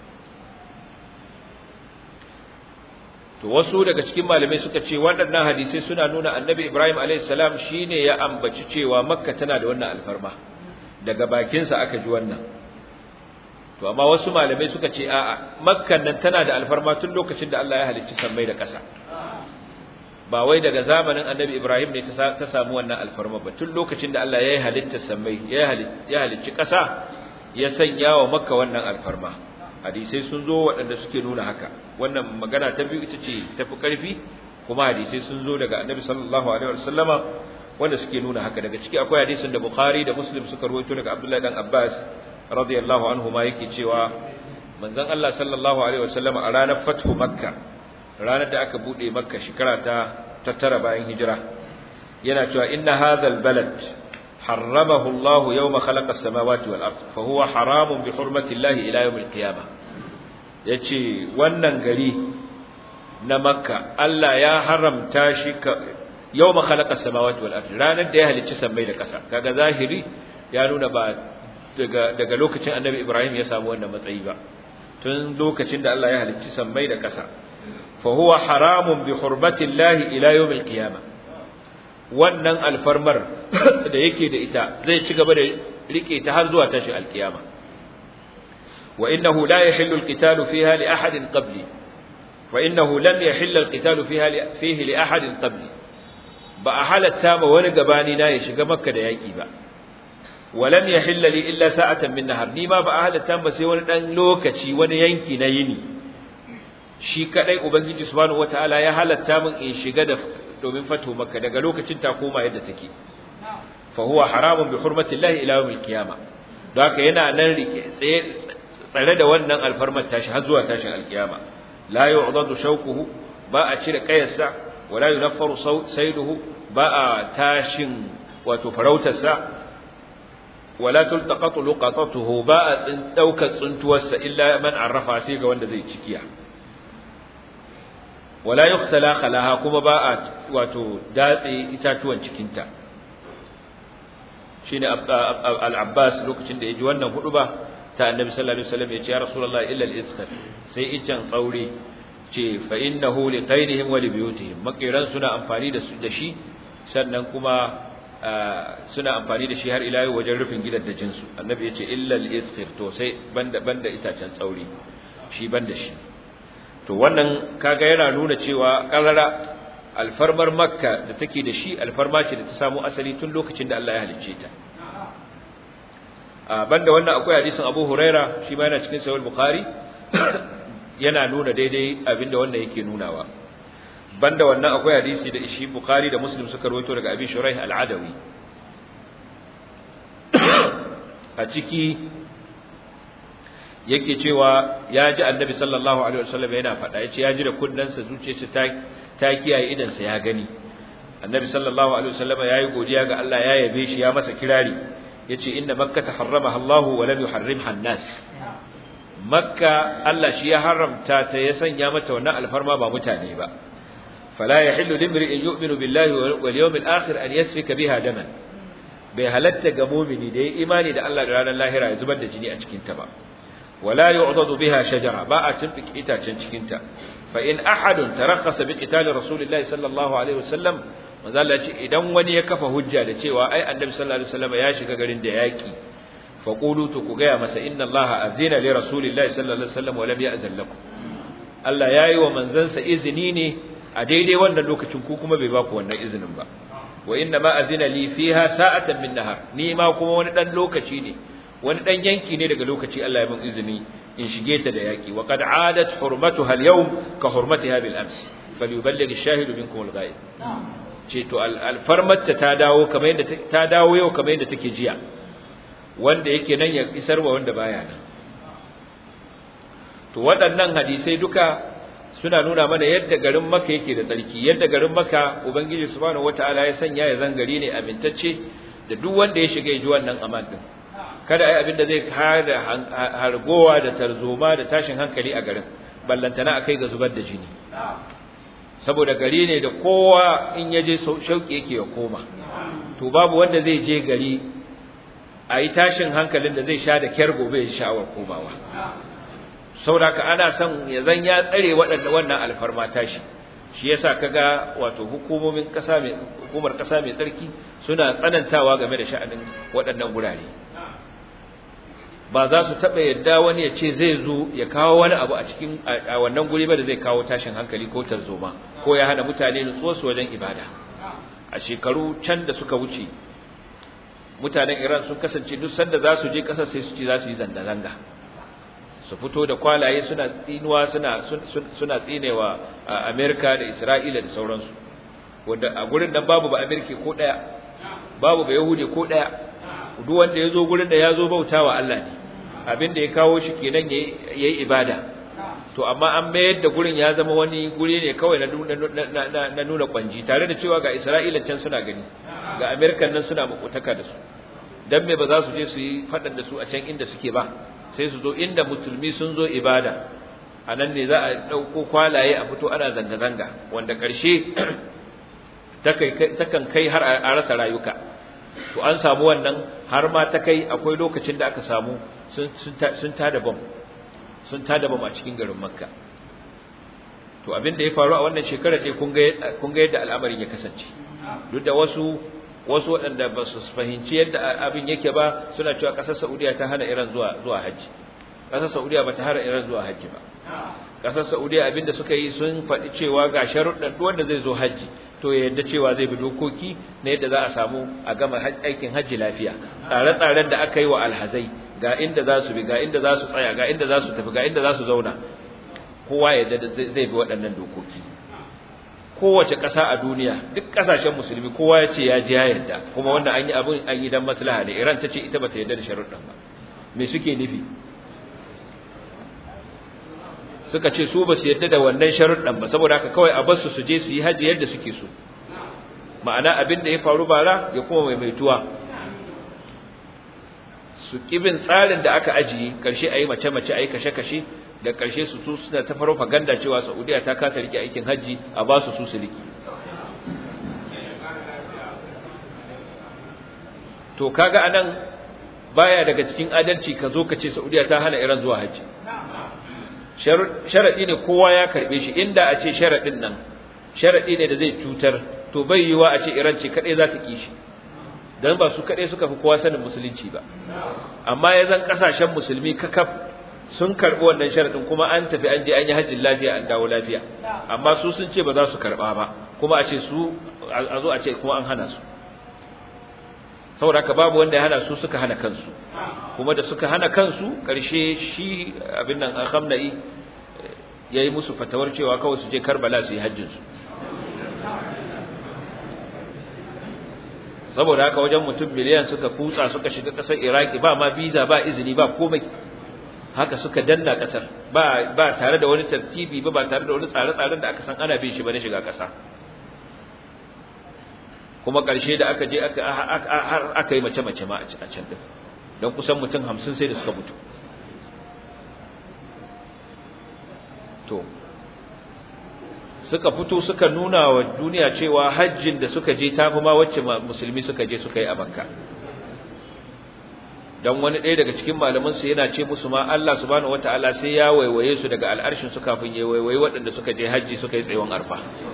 to wasu daga cikin malamai suka ce waɗannan hadisai suna nuna annabi Ibrahim alayhis salam shine ya ambaci cewa Makka tana da wannan alfarma daga bakinsa aka ji wannan to amma wasu malamai suka ce a'a Makkan nan tana da alfarma tun lokacin da Allah ya halicci sammai da ƙasa ba wai daga zamanin annabi Ibrahim ne ta samu wannan alfarma ba tun lokacin da Allah ya yi halitta sammai ya halicci ƙasa ya sanya wa Makka wannan alfarma hadisai sun zo waɗanda suke nuna haka wannan magana ta biyu ita ce tafi ƙarfi kuma hadisai sun zo daga annabi sallallahu alaihi wasallama wanda suke nuna haka daga ciki akwai hadisin da bukhari da muslim suka rawaito daga abdullahi dan abbas radiyallahu anhu ma yake cewa manzon Allah sallallahu alaihi wasallama a ranar fathu makka ranar da aka bude makka shekara ta tattara bayan hijira yana cewa inna hadhal balad حرمه الله يوم خلق السماوات والأرض فهو حرام بحرمة الله إلى يوم القيامة yace wannan gari na makka Allah ya haramta shi yau ma khalaqa samawati wal ardi ranar da ya halicci sammai da ƙasa kaga zahiri ya nuna ba daga daga lokacin annabi Ibrahim ya samu wannan matsayi ba tun lokacin da Allah ya halicci sammai da ƙasa fa huwa haramun bi hurmati Allah ila yawm al qiyamah wannan alfarmar da yake da ita zai ci gaba da rike ta har zuwa tashi alkiyama wa innahu la yahillu alqitalu fiha li ahadin qabli wa innahu lam yahill alqitalu fiha fihi li ahadin qabli ba a halatta ma wani gabani na ya shiga makka da yaki ba wa lam yahill li illa sa'atan min nahar ni ma ba a halatta ba sai wani dan lokaci wani yanki na yini shi kadai ubangiji subhanahu wataala ya halatta min in shiga da domin fato makka daga lokacin ta koma yadda take fa huwa haramun bi hurmati llahi ila yawmil qiyama don haka yana nan rike tsaye tsare da wannan alfarmar tashi har zuwa tashin alkiyama la yu'dadu shawquhu ba a cire kayarsa wala yunaffaru sayduhu ba a tashin wato farautarsa wala tultaqatu luqatatuhu ba a daukar tsuntuwarsa illa man arrafa sai ga wanda zai cikiya wala yuqtala khalaha kuma ba a wato datse itatuwan cikinta shine al-Abbas lokacin da yaji wannan hudu ba ta Annabi sallallahu alaihi wasallam yace ya Rasulullah illa al-izkhar sai icen tsaure ce fa innahu li qainihim wa li buyutihim makiran suna amfani da su da shi sannan kuma suna amfani da shi har ila yau wajen rufin gidan da jinsu Annabi yace illa al-izkhar to sai banda banda itacen tsaure shi banda shi to wannan kaga yana nuna cewa karara alfarmar makka da take da shi alfarma ce da ta samu asali tun lokacin da Allah ya halicce ta a banda wannan akwai hadisin Abu Huraira shi ma yana cikin sahih Bukhari yana nuna daidai abinda wannan yake nunawa banda wannan akwai hadisi da shi Bukhari da Muslim suka rawaito daga Abi Shuraih al-Adawi a ciki yake cewa ya ji annabi sallallahu alaihi wasallam yana faɗa yace ya ji da kunnansa zuciyarsa ta ta kiyaye idan sa ya gani annabi sallallahu alaihi wasallam yayi godiya ga Allah ya yabe shi ya masa kirari yace inna makka taharramaha Allah wa lam yuharrimha an-nas makka Allah shi ya haramta ta ya sanya mata wannan alfarma ba mutane ba fala yahillu limri'in yu'minu billahi wal yawmil akhir an yasfika biha daman bai halatta ga mumini da ya imani da Allah da ranar lahira ya zubar da jini a cikin ta ba ولا يعضد بها شجرة باء تنفك إتا تنشكنتا فإن أحد ترخص بقتال رسول الله صلى الله عليه وسلم manzo Allah ce idan wani ya kafa hujja da cewa ai annabi sallallahu alaihi wasallam ya shiga garin da yaki fa qulu to ku gaya masa inna Allah azina li rasulillahi sallallahu alaihi wasallam wa lam ya'zan lakum Allah yayi wa manzansa izini ne a daidai wannan lokacin ku kuma bai ba ku wannan izinin ba wa inna ma azina li fiha sa'atan min nahar ni ma kuma wani dan lokaci ne wani dan yanki ne daga lokaci Allah ya min izini in shige ta da yaki wa qad adat hurmatuha al-yawm ka hurmatiha bil ams falyuballigh ash-shahidu minkum al-ghaib ce to alfarmarta ta dawo kamar yadda ta dawo yau kamar yadda take jiya wanda yake nan ya isar wa wanda baya nan to waɗannan hadisai duka suna nuna mana yadda garin Makka yake da tsarki yadda garin Makka ubangiji subhanahu wataala ya sanya ya zangari ne amintacce da duk wanda ya shiga ya ji wannan aman din kada ai abin da zai hada hargowa da tarzoma da tashin hankali a garin ballantana akai ga zubar da jini saboda gari ne da kowa in ya je shauki yake ya koma to babu wanda zai je gari a yi tashin hankalin da zai sha da kyar gobe ya sha'awar komawa saboda ana son ya zan ya tsare waɗanda wannan alfarma tashi shi yasa kaga wato hukumomin kasa mai hukumar kasa mai tsarki suna tsanantawa game da sha'anin waɗannan gurare ba za su taɓa yadda wani ya ce zai zo ya kawo wani abu a cikin a wannan guri ba da zai kawo tashin hankali ko tarzoma ko ya hana mutane nutsuwa su wajen ibada a shekaru can da suka wuce mutanen Iran sun kasance duk sanda za su je ƙasar sai su ce za su yi zanga-zanga su fito da kwalaye suna tsinuwa suna suna tsinewa Amerika da Isra'ila da sauransu wanda a gurin nan babu ba Amerika ko daya babu ba Yahudi ko daya duk wanda ya zo gurin da ya zo bautawa Allah ne abin da ya kawo shi kenan yayi ibada to amma an mayar da gurin ya zama wani guri ne kawai na nuna kwanji tare da cewa ga Isra'ila can suna gani ga Amerikan nan suna makotaka da su dan me ba za su je su yi fadan da su a can inda suke ba sai su zo inda musulmi sun zo ibada a nan ne za a ɗauko kwalaye a fito ana zanga-zanga wanda ƙarshe takan kai har a rasa rayuka to an samu wannan har ma ta kai akwai lokacin da aka samu sun tada bam sun tada bam a cikin garin makka to abin da ya faru a wannan shekarar ne kun ga yadda al'amarin ya kasance duk da wasu wasu waɗanda ba su fahimci yadda abin yake ba suna cewa ƙasar saudiya ta hana iran zuwa zuwa hajji ƙasar saudiya ba ta hana iran zuwa hajji ba ƙasar saudiya abin da suka yi sun faɗi cewa ga sharuɗan duk wanda zai zo hajji to ya yadda cewa zai bi dokoki na yadda za a samu a gama aikin hajji lafiya tsare-tsaren da aka yi wa alhazai ga inda za su bi ga inda za su tsaya ga inda za su tafi ga inda za su zauna kowa ya zai bi waɗannan dokoki kowace ƙasa a duniya duk ƙasashen musulmi kowa ya ce ya ji ya yarda kuma wannan an yi abin an yi dan maslaha ne Iran ta ce ita bata yarda da sharuɗan ba me suke nufi suka ce su ba su yarda da wannan sharuɗan ba saboda haka kawai a basu su je su yi haji yadda suke so ma'ana abin da ya faru bara ya kuma maimaituwa su kibin tsarin da aka ajiye karshe a yi mace-mace a yi kashe-kashe da karshe su su suna ta faro faganda cewa saudiya ta kasa rike aikin hajji a ba su su su rike to kaga anan baya daga cikin adalci ka zo ka ce saudiya ta hana iran zuwa hajji sharaɗi ne kowa ya karɓe shi inda a ce sharaɗin nan sharaɗi ne da zai cutar to bai yiwa a ce iran ce kaɗai za ta ƙi shi don ba su kaɗai suka fi kowa sanin musulunci ba amma ya zan ƙasashen musulmi kakaf sun karɓi wannan sharaɗin kuma an tafi an je an yi hajjin lafiya an dawo lafiya amma su sun ce ba za su karɓa ba kuma a ce su a zo a ce kuma an hana su saboda ka babu wanda ya hana su suka hana kansu kuma da suka hana kansu ƙarshe shi abin nan Khamnai ya yi musu fatawar cewa kawai su je Karbala su yi hajjinsu saboda haka wajen mutum miliyan suka kutsa suka shiga ƙasar Iraki ba ma biza ba izini ba komai haka suka danna ƙasar ba ba tare da wani tartibi ba ba tare da wani tsare-tsaren da aka san ana bin shi ba na shiga ƙasa kuma ƙarshe da aka je aka yi mace-mace ma a can ɗin don kusan mutum hamsin sai da suka mutu to suka fito suka nuna wa duniya cewa hajjin da suka je tafi ma wacce musulmi suka je suka yi a makka don wani ɗaya daga cikin malamansu yana ce musu ma Allah subhanahu wataala sai ya waiwaye su daga al'arshin su kafin ya waiwaye waɗanda suka je hajji suka yi tsayuwan arfa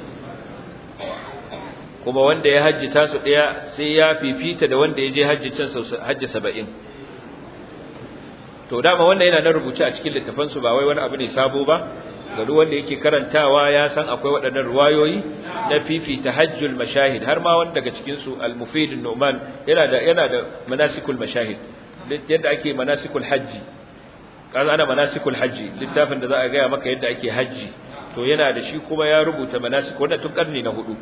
kuma wanda ya hajji tasu ɗaya sai ya fifita da wanda ya je hajji can hajji saba'in to dama wannan yana na rubuce a cikin littafansu ba wai wani abu ne sabo ba ga duk wanda yake karantawa ya san akwai waɗannan ruwayoyi na fifita hajjul mashahid har ma wanda daga cikin su al-mufid numan yana da yana da manasikul mashahid yadda ake manasikul hajji kaza ana manasikul hajji littafin da za a gaya maka yadda ake hajji to yana da shi kuma ya rubuta manasik wannan tun karni na hudu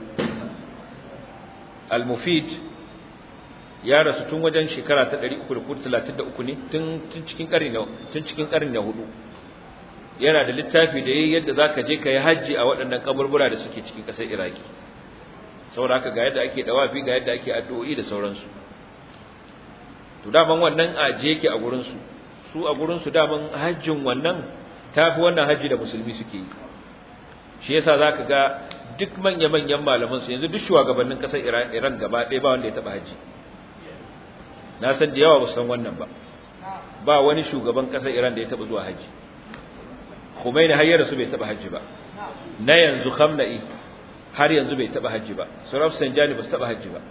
al-mufid ya rasu tun wajen shekara ta 333 ne tun tun cikin karni na tun cikin karni na hudu yana da littafi da yayi yadda zaka je kai haji a waɗannan kaburbura da suke cikin ƙasar Iraki saboda haka ga yadda ake dawafi ga yadda ake addu'o'i da sauransu to daman wannan aje yake a gurin su su a gurin su daman hajjin wannan tafi wannan haji da musulmi suke yi shi yasa zaka ga duk manya-manyan malaman su yanzu duk shugabannin ƙasar Iran gaba ɗaya ba wanda ya taba haji na san da yawa ba san wannan ba ba wani shugaban ƙasar Iran da ya taba zuwa haji Khomeini har yarsu bai taba haji ba na yanzu Khamenei har yanzu bai taba haji ba Suraf Sanjani ba su taba haji ba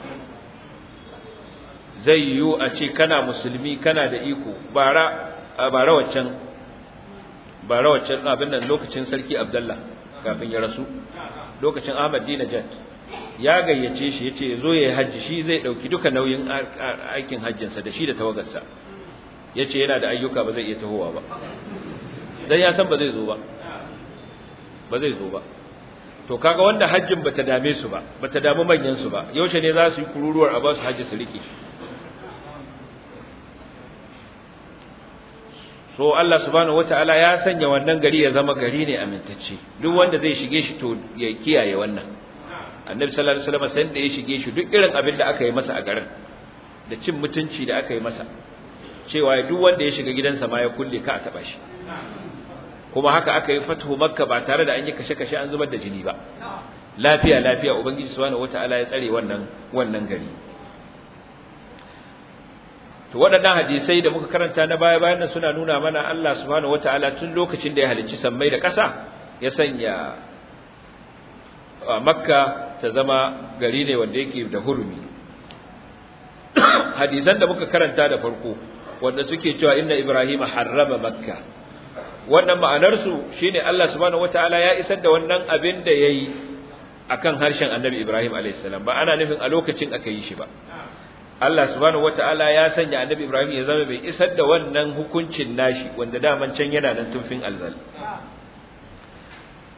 zai yiwu a ce kana musulmi kana da iko bara bara waccan bara waccan abin nan lokacin sarki Abdullah kafin ya rasu lokacin Ahmad Dinajat ya gayyace shi yace yazo yayi haji shi zai dauki duka nauyin aikin hajjinsa da shi da tawagarsa yace yana da ayyuka ba zai iya tahowa ba dan ya san ba zai zo ba ba zai zo ba to kaga wanda hajjin bata dame su ba bata damu manyan su ba yaushe ne za su yi kururuwar a ba su hajji su rike so Allah subhanahu wataala ya sanya wannan gari ya zama gari ne amintacce duk wanda zai shige shi to ya kiyaye wannan annabi sallallahu alaihi wasallam sai da ya shige shi duk irin abin da aka yi masa a garin da cin mutunci da aka yi masa cewa duk wanda ya shiga gidansa ma ya kulle ka a taba shi kuma haka aka yi fatuhu makka ba tare da an yi kashe-kashe an zubar da jini ba lafiya lafiya ubangiji subhanahu wataala ya tsare wannan wannan gari to waɗannan hadisai da muka karanta na baya bayan nan suna nuna mana Allah subhanahu wataala tun lokacin da ya halicci sammai da ƙasa ya sanya makka ta zama gari ne wanda yake da hurumi hadisan da muka karanta da farko wanda suke cewa inna ibrahima harrama makka wannan ma'anarsu shine Allah subhanahu wataala ya isar da wannan abin da yayi akan harshen Annabi Ibrahim alayhis salam ba ana nufin a lokacin aka yi shi ba Allah subhanahu wataala ya sanya Annabi Ibrahim ya zama bai isar da wannan hukuncin nashi wanda daman can yana nan tunfin alzal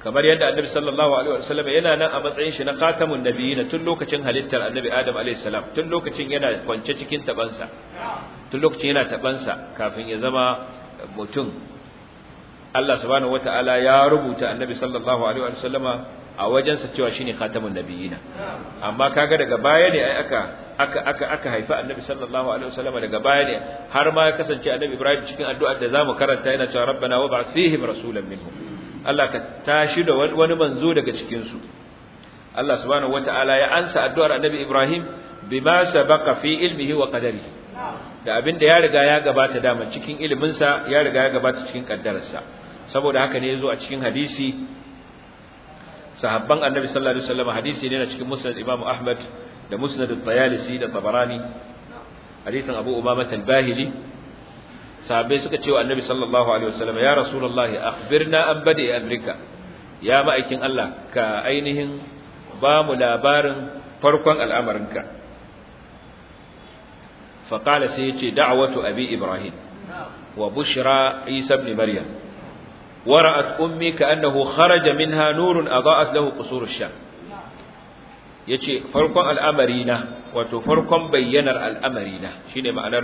kamar yadda annabi sallallahu alaihi wasallam yana nan a matsayin shi na khatamun nabiyina tun lokacin halittar annabi adam alaihi salam tun lokacin yana kwance cikin tabansa tun lokacin yana tabansa kafin ya zama mutum Allah subhanahu wataala ya rubuta annabi sallallahu alaihi wasallama a wajensa cewa shine khatamun nabiyina amma kaga daga baya ne ai aka aka aka aka haifa annabi sallallahu alaihi wasallama daga baya ne har ma ya kasance annabi ibrahim cikin addu'ar da zamu karanta yana cewa rabbana wab'ath fihim rasulan minhum Allah ka tashi da wani manzo daga cikin su Allah subhanahu wataala ya ansa addu'ar annabi ibrahim bima sabaqa fi ilmihi wa qadarihi da abin da ya riga ya gabata dama cikin iliminsa ya riga ya gabata cikin kaddararsa saboda haka ne yazo a cikin hadisi sahabban annabi sallallahu alaihi wasallam hadisi ne na cikin musnad imam ahmad da musnad at-tayalisi da tabarani hadisin abu umama al-bahili sahabbai suka ce wa annabi sallallahu alaihi wasallam ya rasulullah akhbirna an badi amrika ya ma'aikin Allah ka ainihin ba mu labarin farkon al'amarinka faqala sai yace da'watu abi ibrahim wa bushra isa ibn maryam ورأت أمي كأنه خرج منها نور أضاءت له قصور الشام yace farkon al'amarina wato farkon bayyanar al'amarina shine ma'anar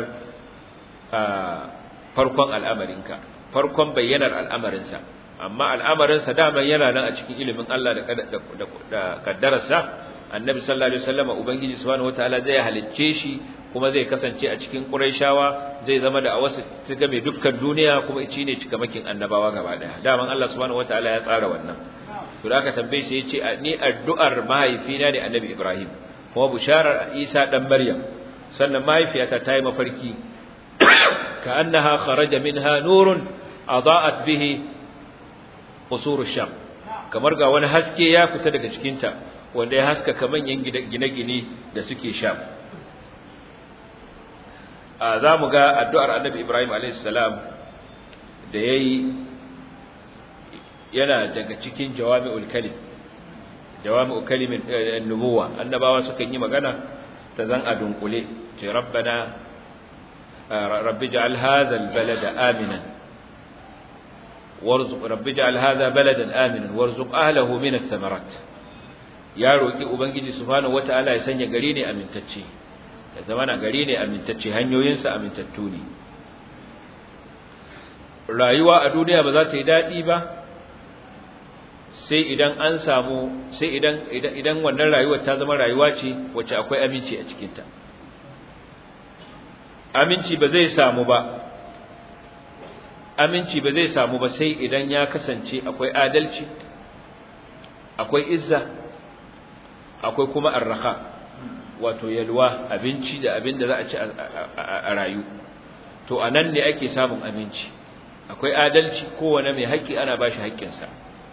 farkon al'amarinka farkon bayyanar al'amarinsa amma al'amarinsa dama yana nan a cikin ilimin Allah da kaddararsa annabi sallallahu alaihi wasallam ubangiji subhanahu wataala zai halicce shi kuma zai kasance a cikin Qurayshawa zai zama da awasu ta game dukkan duniya kuma shi ne cikamakin annabawa gaba daya daman Allah subhanahu wataala ya tsara wannan to da aka tambaye shi yace ni addu'ar mahaifina ne annabi Ibrahim kuma bisharar Isa dan Maryam sannan mahaifiyata ta yi mafarki ka annaha kharaja minha nurun adaa'at bihi qusur sham kamar ga wani haske ya fita daga cikinta wanda ya haskaka manyan gine-gine da suke sham za mu ga addu'ar annabi Ibrahim alaihissalam da ya yi yana daga cikin jawami'ul kalim jawami'ul kalimin nubuwa annabawa sukan yi magana ta zan a dunkule ce rabbana rabbi ja'al hadha albalada aminan warzuq rabbi ja'al hadha baladan aminan warzuq ahlihi min ath-thamarat ya roki ubangiji subhanahu wataala ya sanya gari ne amintacce ya zama na gari ne amintacce hanyoyinsa amintattu ne rayuwa a duniya ba za ta yi daɗi ba sai idan an samu sai idan idan wannan rayuwar ta zama rayuwa ce wacce akwai aminci a cikinta aminci ba zai samu ba aminci ba zai samu ba sai idan ya kasance akwai adalci akwai izza akwai kuma arraha wato yalwa abinci da abin da za a ci a rayu to a nan ne ake samun aminci akwai adalci kowane mai haƙƙi ana ba shi haƙƙinsa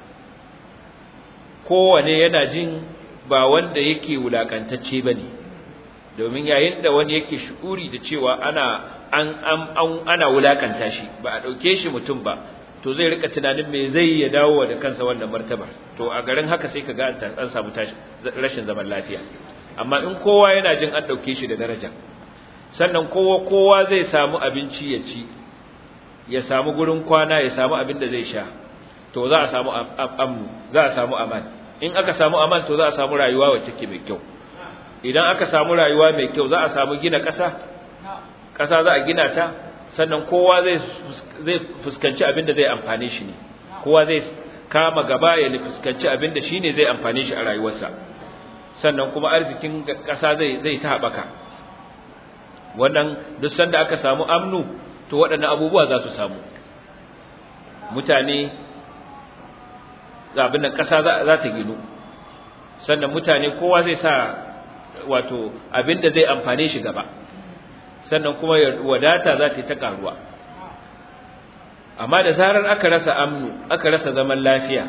kowane yana jin ba wanda yake wulakantacce ba ne domin yayin da wani yake shukuri da cewa ana an an ana wulakanta shi ba a ɗauke shi mutum ba to zai rika tunanin me zai ya dawo da kansa wannan martabar to a garin haka sai ka ga an samu rashin zaman lafiya amma in kowa yana jin an ɗauke shi da daraja sannan kowa kowa zai samu abinci ya ci ya samu gurin kwana ya samu abin da zai sha to za a samu amnu za a samu aman in aka samu aman to za a samu rayuwa wacce ke mai kyau idan aka samu rayuwa mai kyau za a samu gina ƙasa ƙasa za a gina ta sannan kowa zai zai fuskanci abin da zai amfane shi ne kowa zai kama gaba ya fuskanci abin da shine zai amfane shi a rayuwarsa sannan kuma arzikin ƙasa zai zai ta haɓaka wannan duk sanda aka samu amnu to waɗannan abubuwa za su samu mutane abin nan ƙasa za ta ginu sannan mutane kowa zai sa wato abin da zai amfane shi gaba sannan kuma wadata za ta yi ta ƙaruwa amma da zarar aka rasa amnu aka rasa zaman lafiya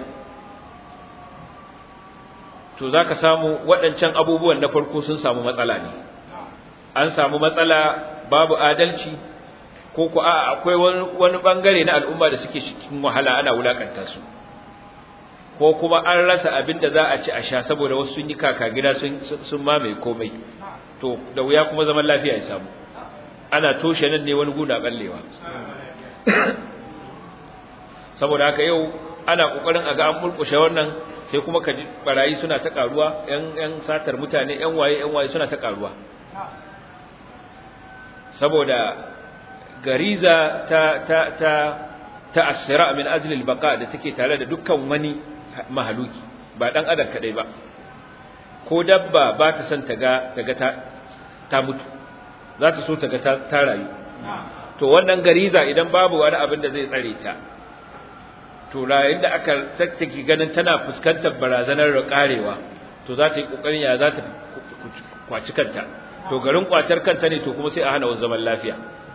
to za ka samu waɗancan abubuwan na farko sun samu matsala ne an samu matsala babu adalci ko ku a akwai wani bangare na al'umma da suke cikin wahala ana wulakanta su ko kuma an rasa abin da za a ci a sha saboda wasu sun yi kaka gida sun mamaye komai to da wuya kuma zaman lafiya ya samu ana toshe nan ne wani guda ballewa saboda haka yau ana kokarin a ga an mulkushe wannan sai kuma ka ji barayi suna ta karuwa yan yan satar mutane yan waye yan waye suna ta karuwa saboda gariza ta ta ta ta asira min ajli albaqa da take tare da dukkan wani mahaluki ba dan adam kadai ba ko dabba ba ta son ta ga ta ga ta ta mutu za ta so ta ga ta rayu to wannan gariza idan babu wani abin da zai tsare ta to yayin da aka take ganin tana fuskantar barazanar karewa to za ta yi kokarin ya za ta kwaci kanta to garin kwacar kanta ne to kuma sai a hana wasu zaman lafiya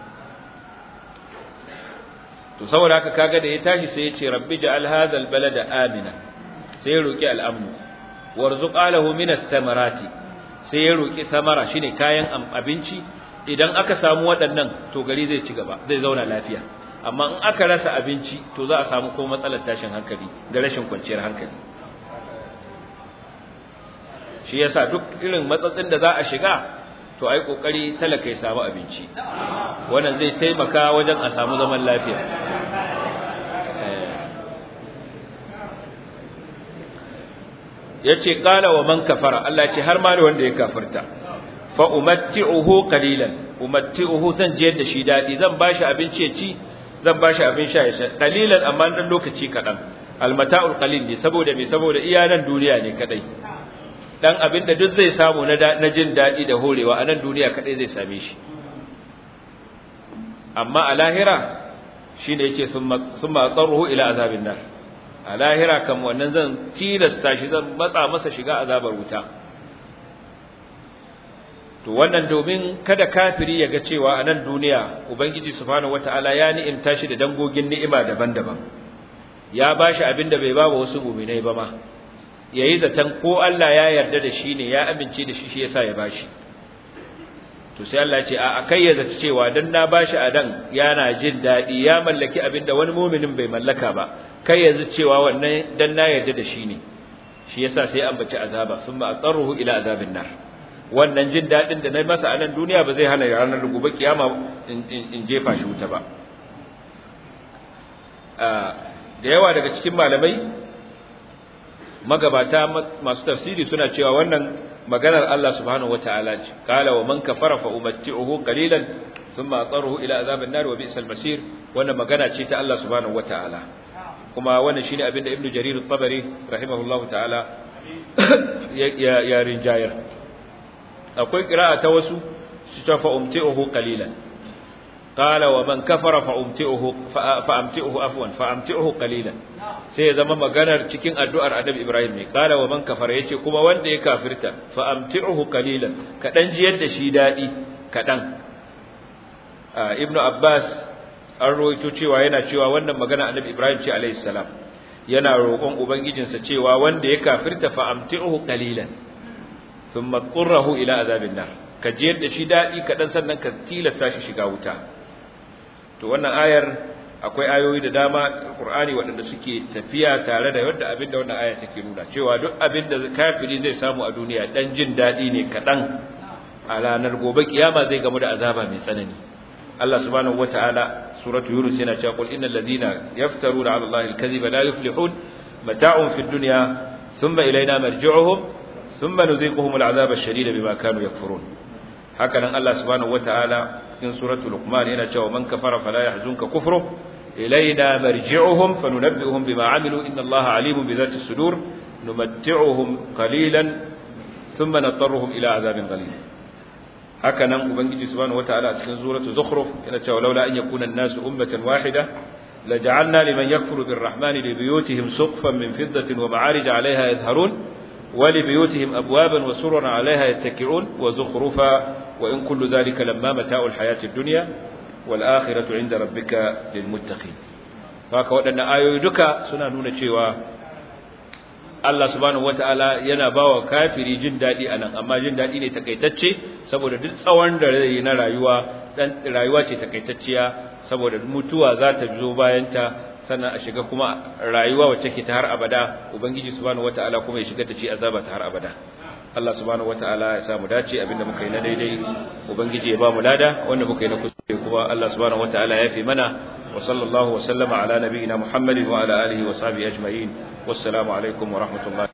to saboda haka kaga da ya tashi sai ya ce rabbi ja'al hadha albalada amina sai ya roki al'amnu warzuq alahu min ath-thamarati sai ya roki samara shine kayan abinci idan aka samu waɗannan to gari zai ci gaba zai zauna lafiya amma in aka rasa abinci to za a samu ko matsalar tashin hankali da rashin kwanciyar hankali shi yasa duk irin matsatsin da za a shiga to ai kokari talaka ya samu abinci wannan zai taimaka wajen a samu zaman lafiya yace qala wa man kafara Allah ce har ma da wanda ya kafirta fa umatti'uhu qalilan umatti'uhu zan je da shi dadi zan bashi abinci ya ci zan bashi abin sha ya sha qalilan amma dan lokaci kadan almata'ul qalil ne saboda me saboda iyanan duniya ne kadai dan abin da duk zai samu na na jin dadi da horewa a nan duniya kadai zai same shi amma a lahira shine yake summa summa qarruhu ila azabin nar a lahira kam wannan zan tilasta shi zan matsa masa shiga azabar wuta to wannan domin kada kafiri ya ga cewa a nan duniya ubangiji subhanahu wataala ya ni'imta shi da dangogin ni'ima daban-daban ya bashi abin da bai ba wa wasu mu'minai ba ma yayi zaton ko Allah ya yarda da shi ne ya amince da shi shi yasa ya bashi to sai Allah ya ce a kai ya zata cewa dan na bashi a dan yana jin dadi ya mallaki abin da wani mu'minin bai mallaka ba kai yanzu cewa wannan dan na yarda da shi ne shi yasa sai an baci azaba summa aqarruhu ila azabin nar wannan jin dadin da na masa a nan duniya ba zai hana ranar gobe kiyama in jefa shi wuta ba da yawa daga cikin malamai magabata masu tafsiri suna cewa wannan maganar Allah subhanahu wataala ce qala wa man kafara fa umatti'uhu qalilan thumma aqarruhu ila azabin nar wa bi'sal masir wannan magana ce ta Allah subhanahu wataala kuma wannan shine abinda ibnu jarir at-tabari rahimahullahu ta'ala ya ya rinjayar akwai qira'a ta wasu su ta fa umti'uhu qalilan qala wa man kafara fa umti'uhu fa amti'uhu afwan fa amti'uhu qalilan sai ya zama maganar cikin addu'ar annabi ibrahim ne qala wa man kafara yace kuma wanda ya kafirta fa amti'uhu qalilan kadan jiyar da shi dadi kadan ibnu abbas an rawaito cewa yana cewa wannan magana annabi ibrahim ce alayhi salam yana roƙon ubangijinsa cewa wanda ya kafirta fa amti'uhu qalilan thumma qurrahu ila azabin nar ka jiyar da shi dadi kadan sannan ka tilasta shi shiga wuta to wannan ayar akwai ayoyi da dama Qur'ani waɗanda suke tafiya tare da yadda abinda wannan aya take nuna cewa duk abinda kafiri zai samu a duniya dan jin dadi ne kadan a ranar gobe kiyama zai gamu da azaba mai tsanani Allah subhanahu wataala suratu yunus yana cewa qul innal ladina yaftaruna ala allahi alkadhiba la yuflihun mata'un fid dunya thumma ilayna marji'uhum thumma nuziquhum al'azaba ash-shadida bima kanu yakfurun haka nan Allah subhanahu wataala cikin suratul luqman yana cewa man kafara fala yahzunka kufru ilayna marji'uhum fanunabbi'uhum bima 'amilu inna Allaha 'alimun bi dhati sudur numatti'uhum qalilan thumma natarruhum ila 'adhabin ghalib haka nan ubangiji subhanahu wataala a cikin suratul zukhruf yana cewa laula an yakuna an-nasu ummatan wahida laja'alna liman yakfuru birrahmani li buyutihim suqfan min fiddatin wa ma'arij 'alayha yadhharun ولبيوتهم أبوابا وسررا عليها يتكئون وزخرفا وإن كل ذلك لما متاع الحياة الدنيا والآخرة عند ربك للمتقين فهكا ودنا آيو دكا سنة نونة شيوا Allah subhanahu wataala yana bawa kafiri jin dadi anan amma jin dadi ne takaitacce saboda duk tsawon da zai na rayuwa dan rayuwa ce takaitacciya saboda mutuwa za ta zo bayan ta sannan a shiga kuma rayuwa wacce ke ta har abada ubangiji subhanahu wataala kuma ya shigar da shi azaba ta har abada Allah subhanahu wataala ya samu dace abinda muka yi na daidai ubangiji ya ba mu lada wanda muka yi na kuskure kuma Allah subhanahu wataala ya fi mana wa sallallahu wa sallama ala nabiyyina Muhammadin wa ala alihi wa sahbihi ajma'in wassalamu alaikum wa rahmatullahi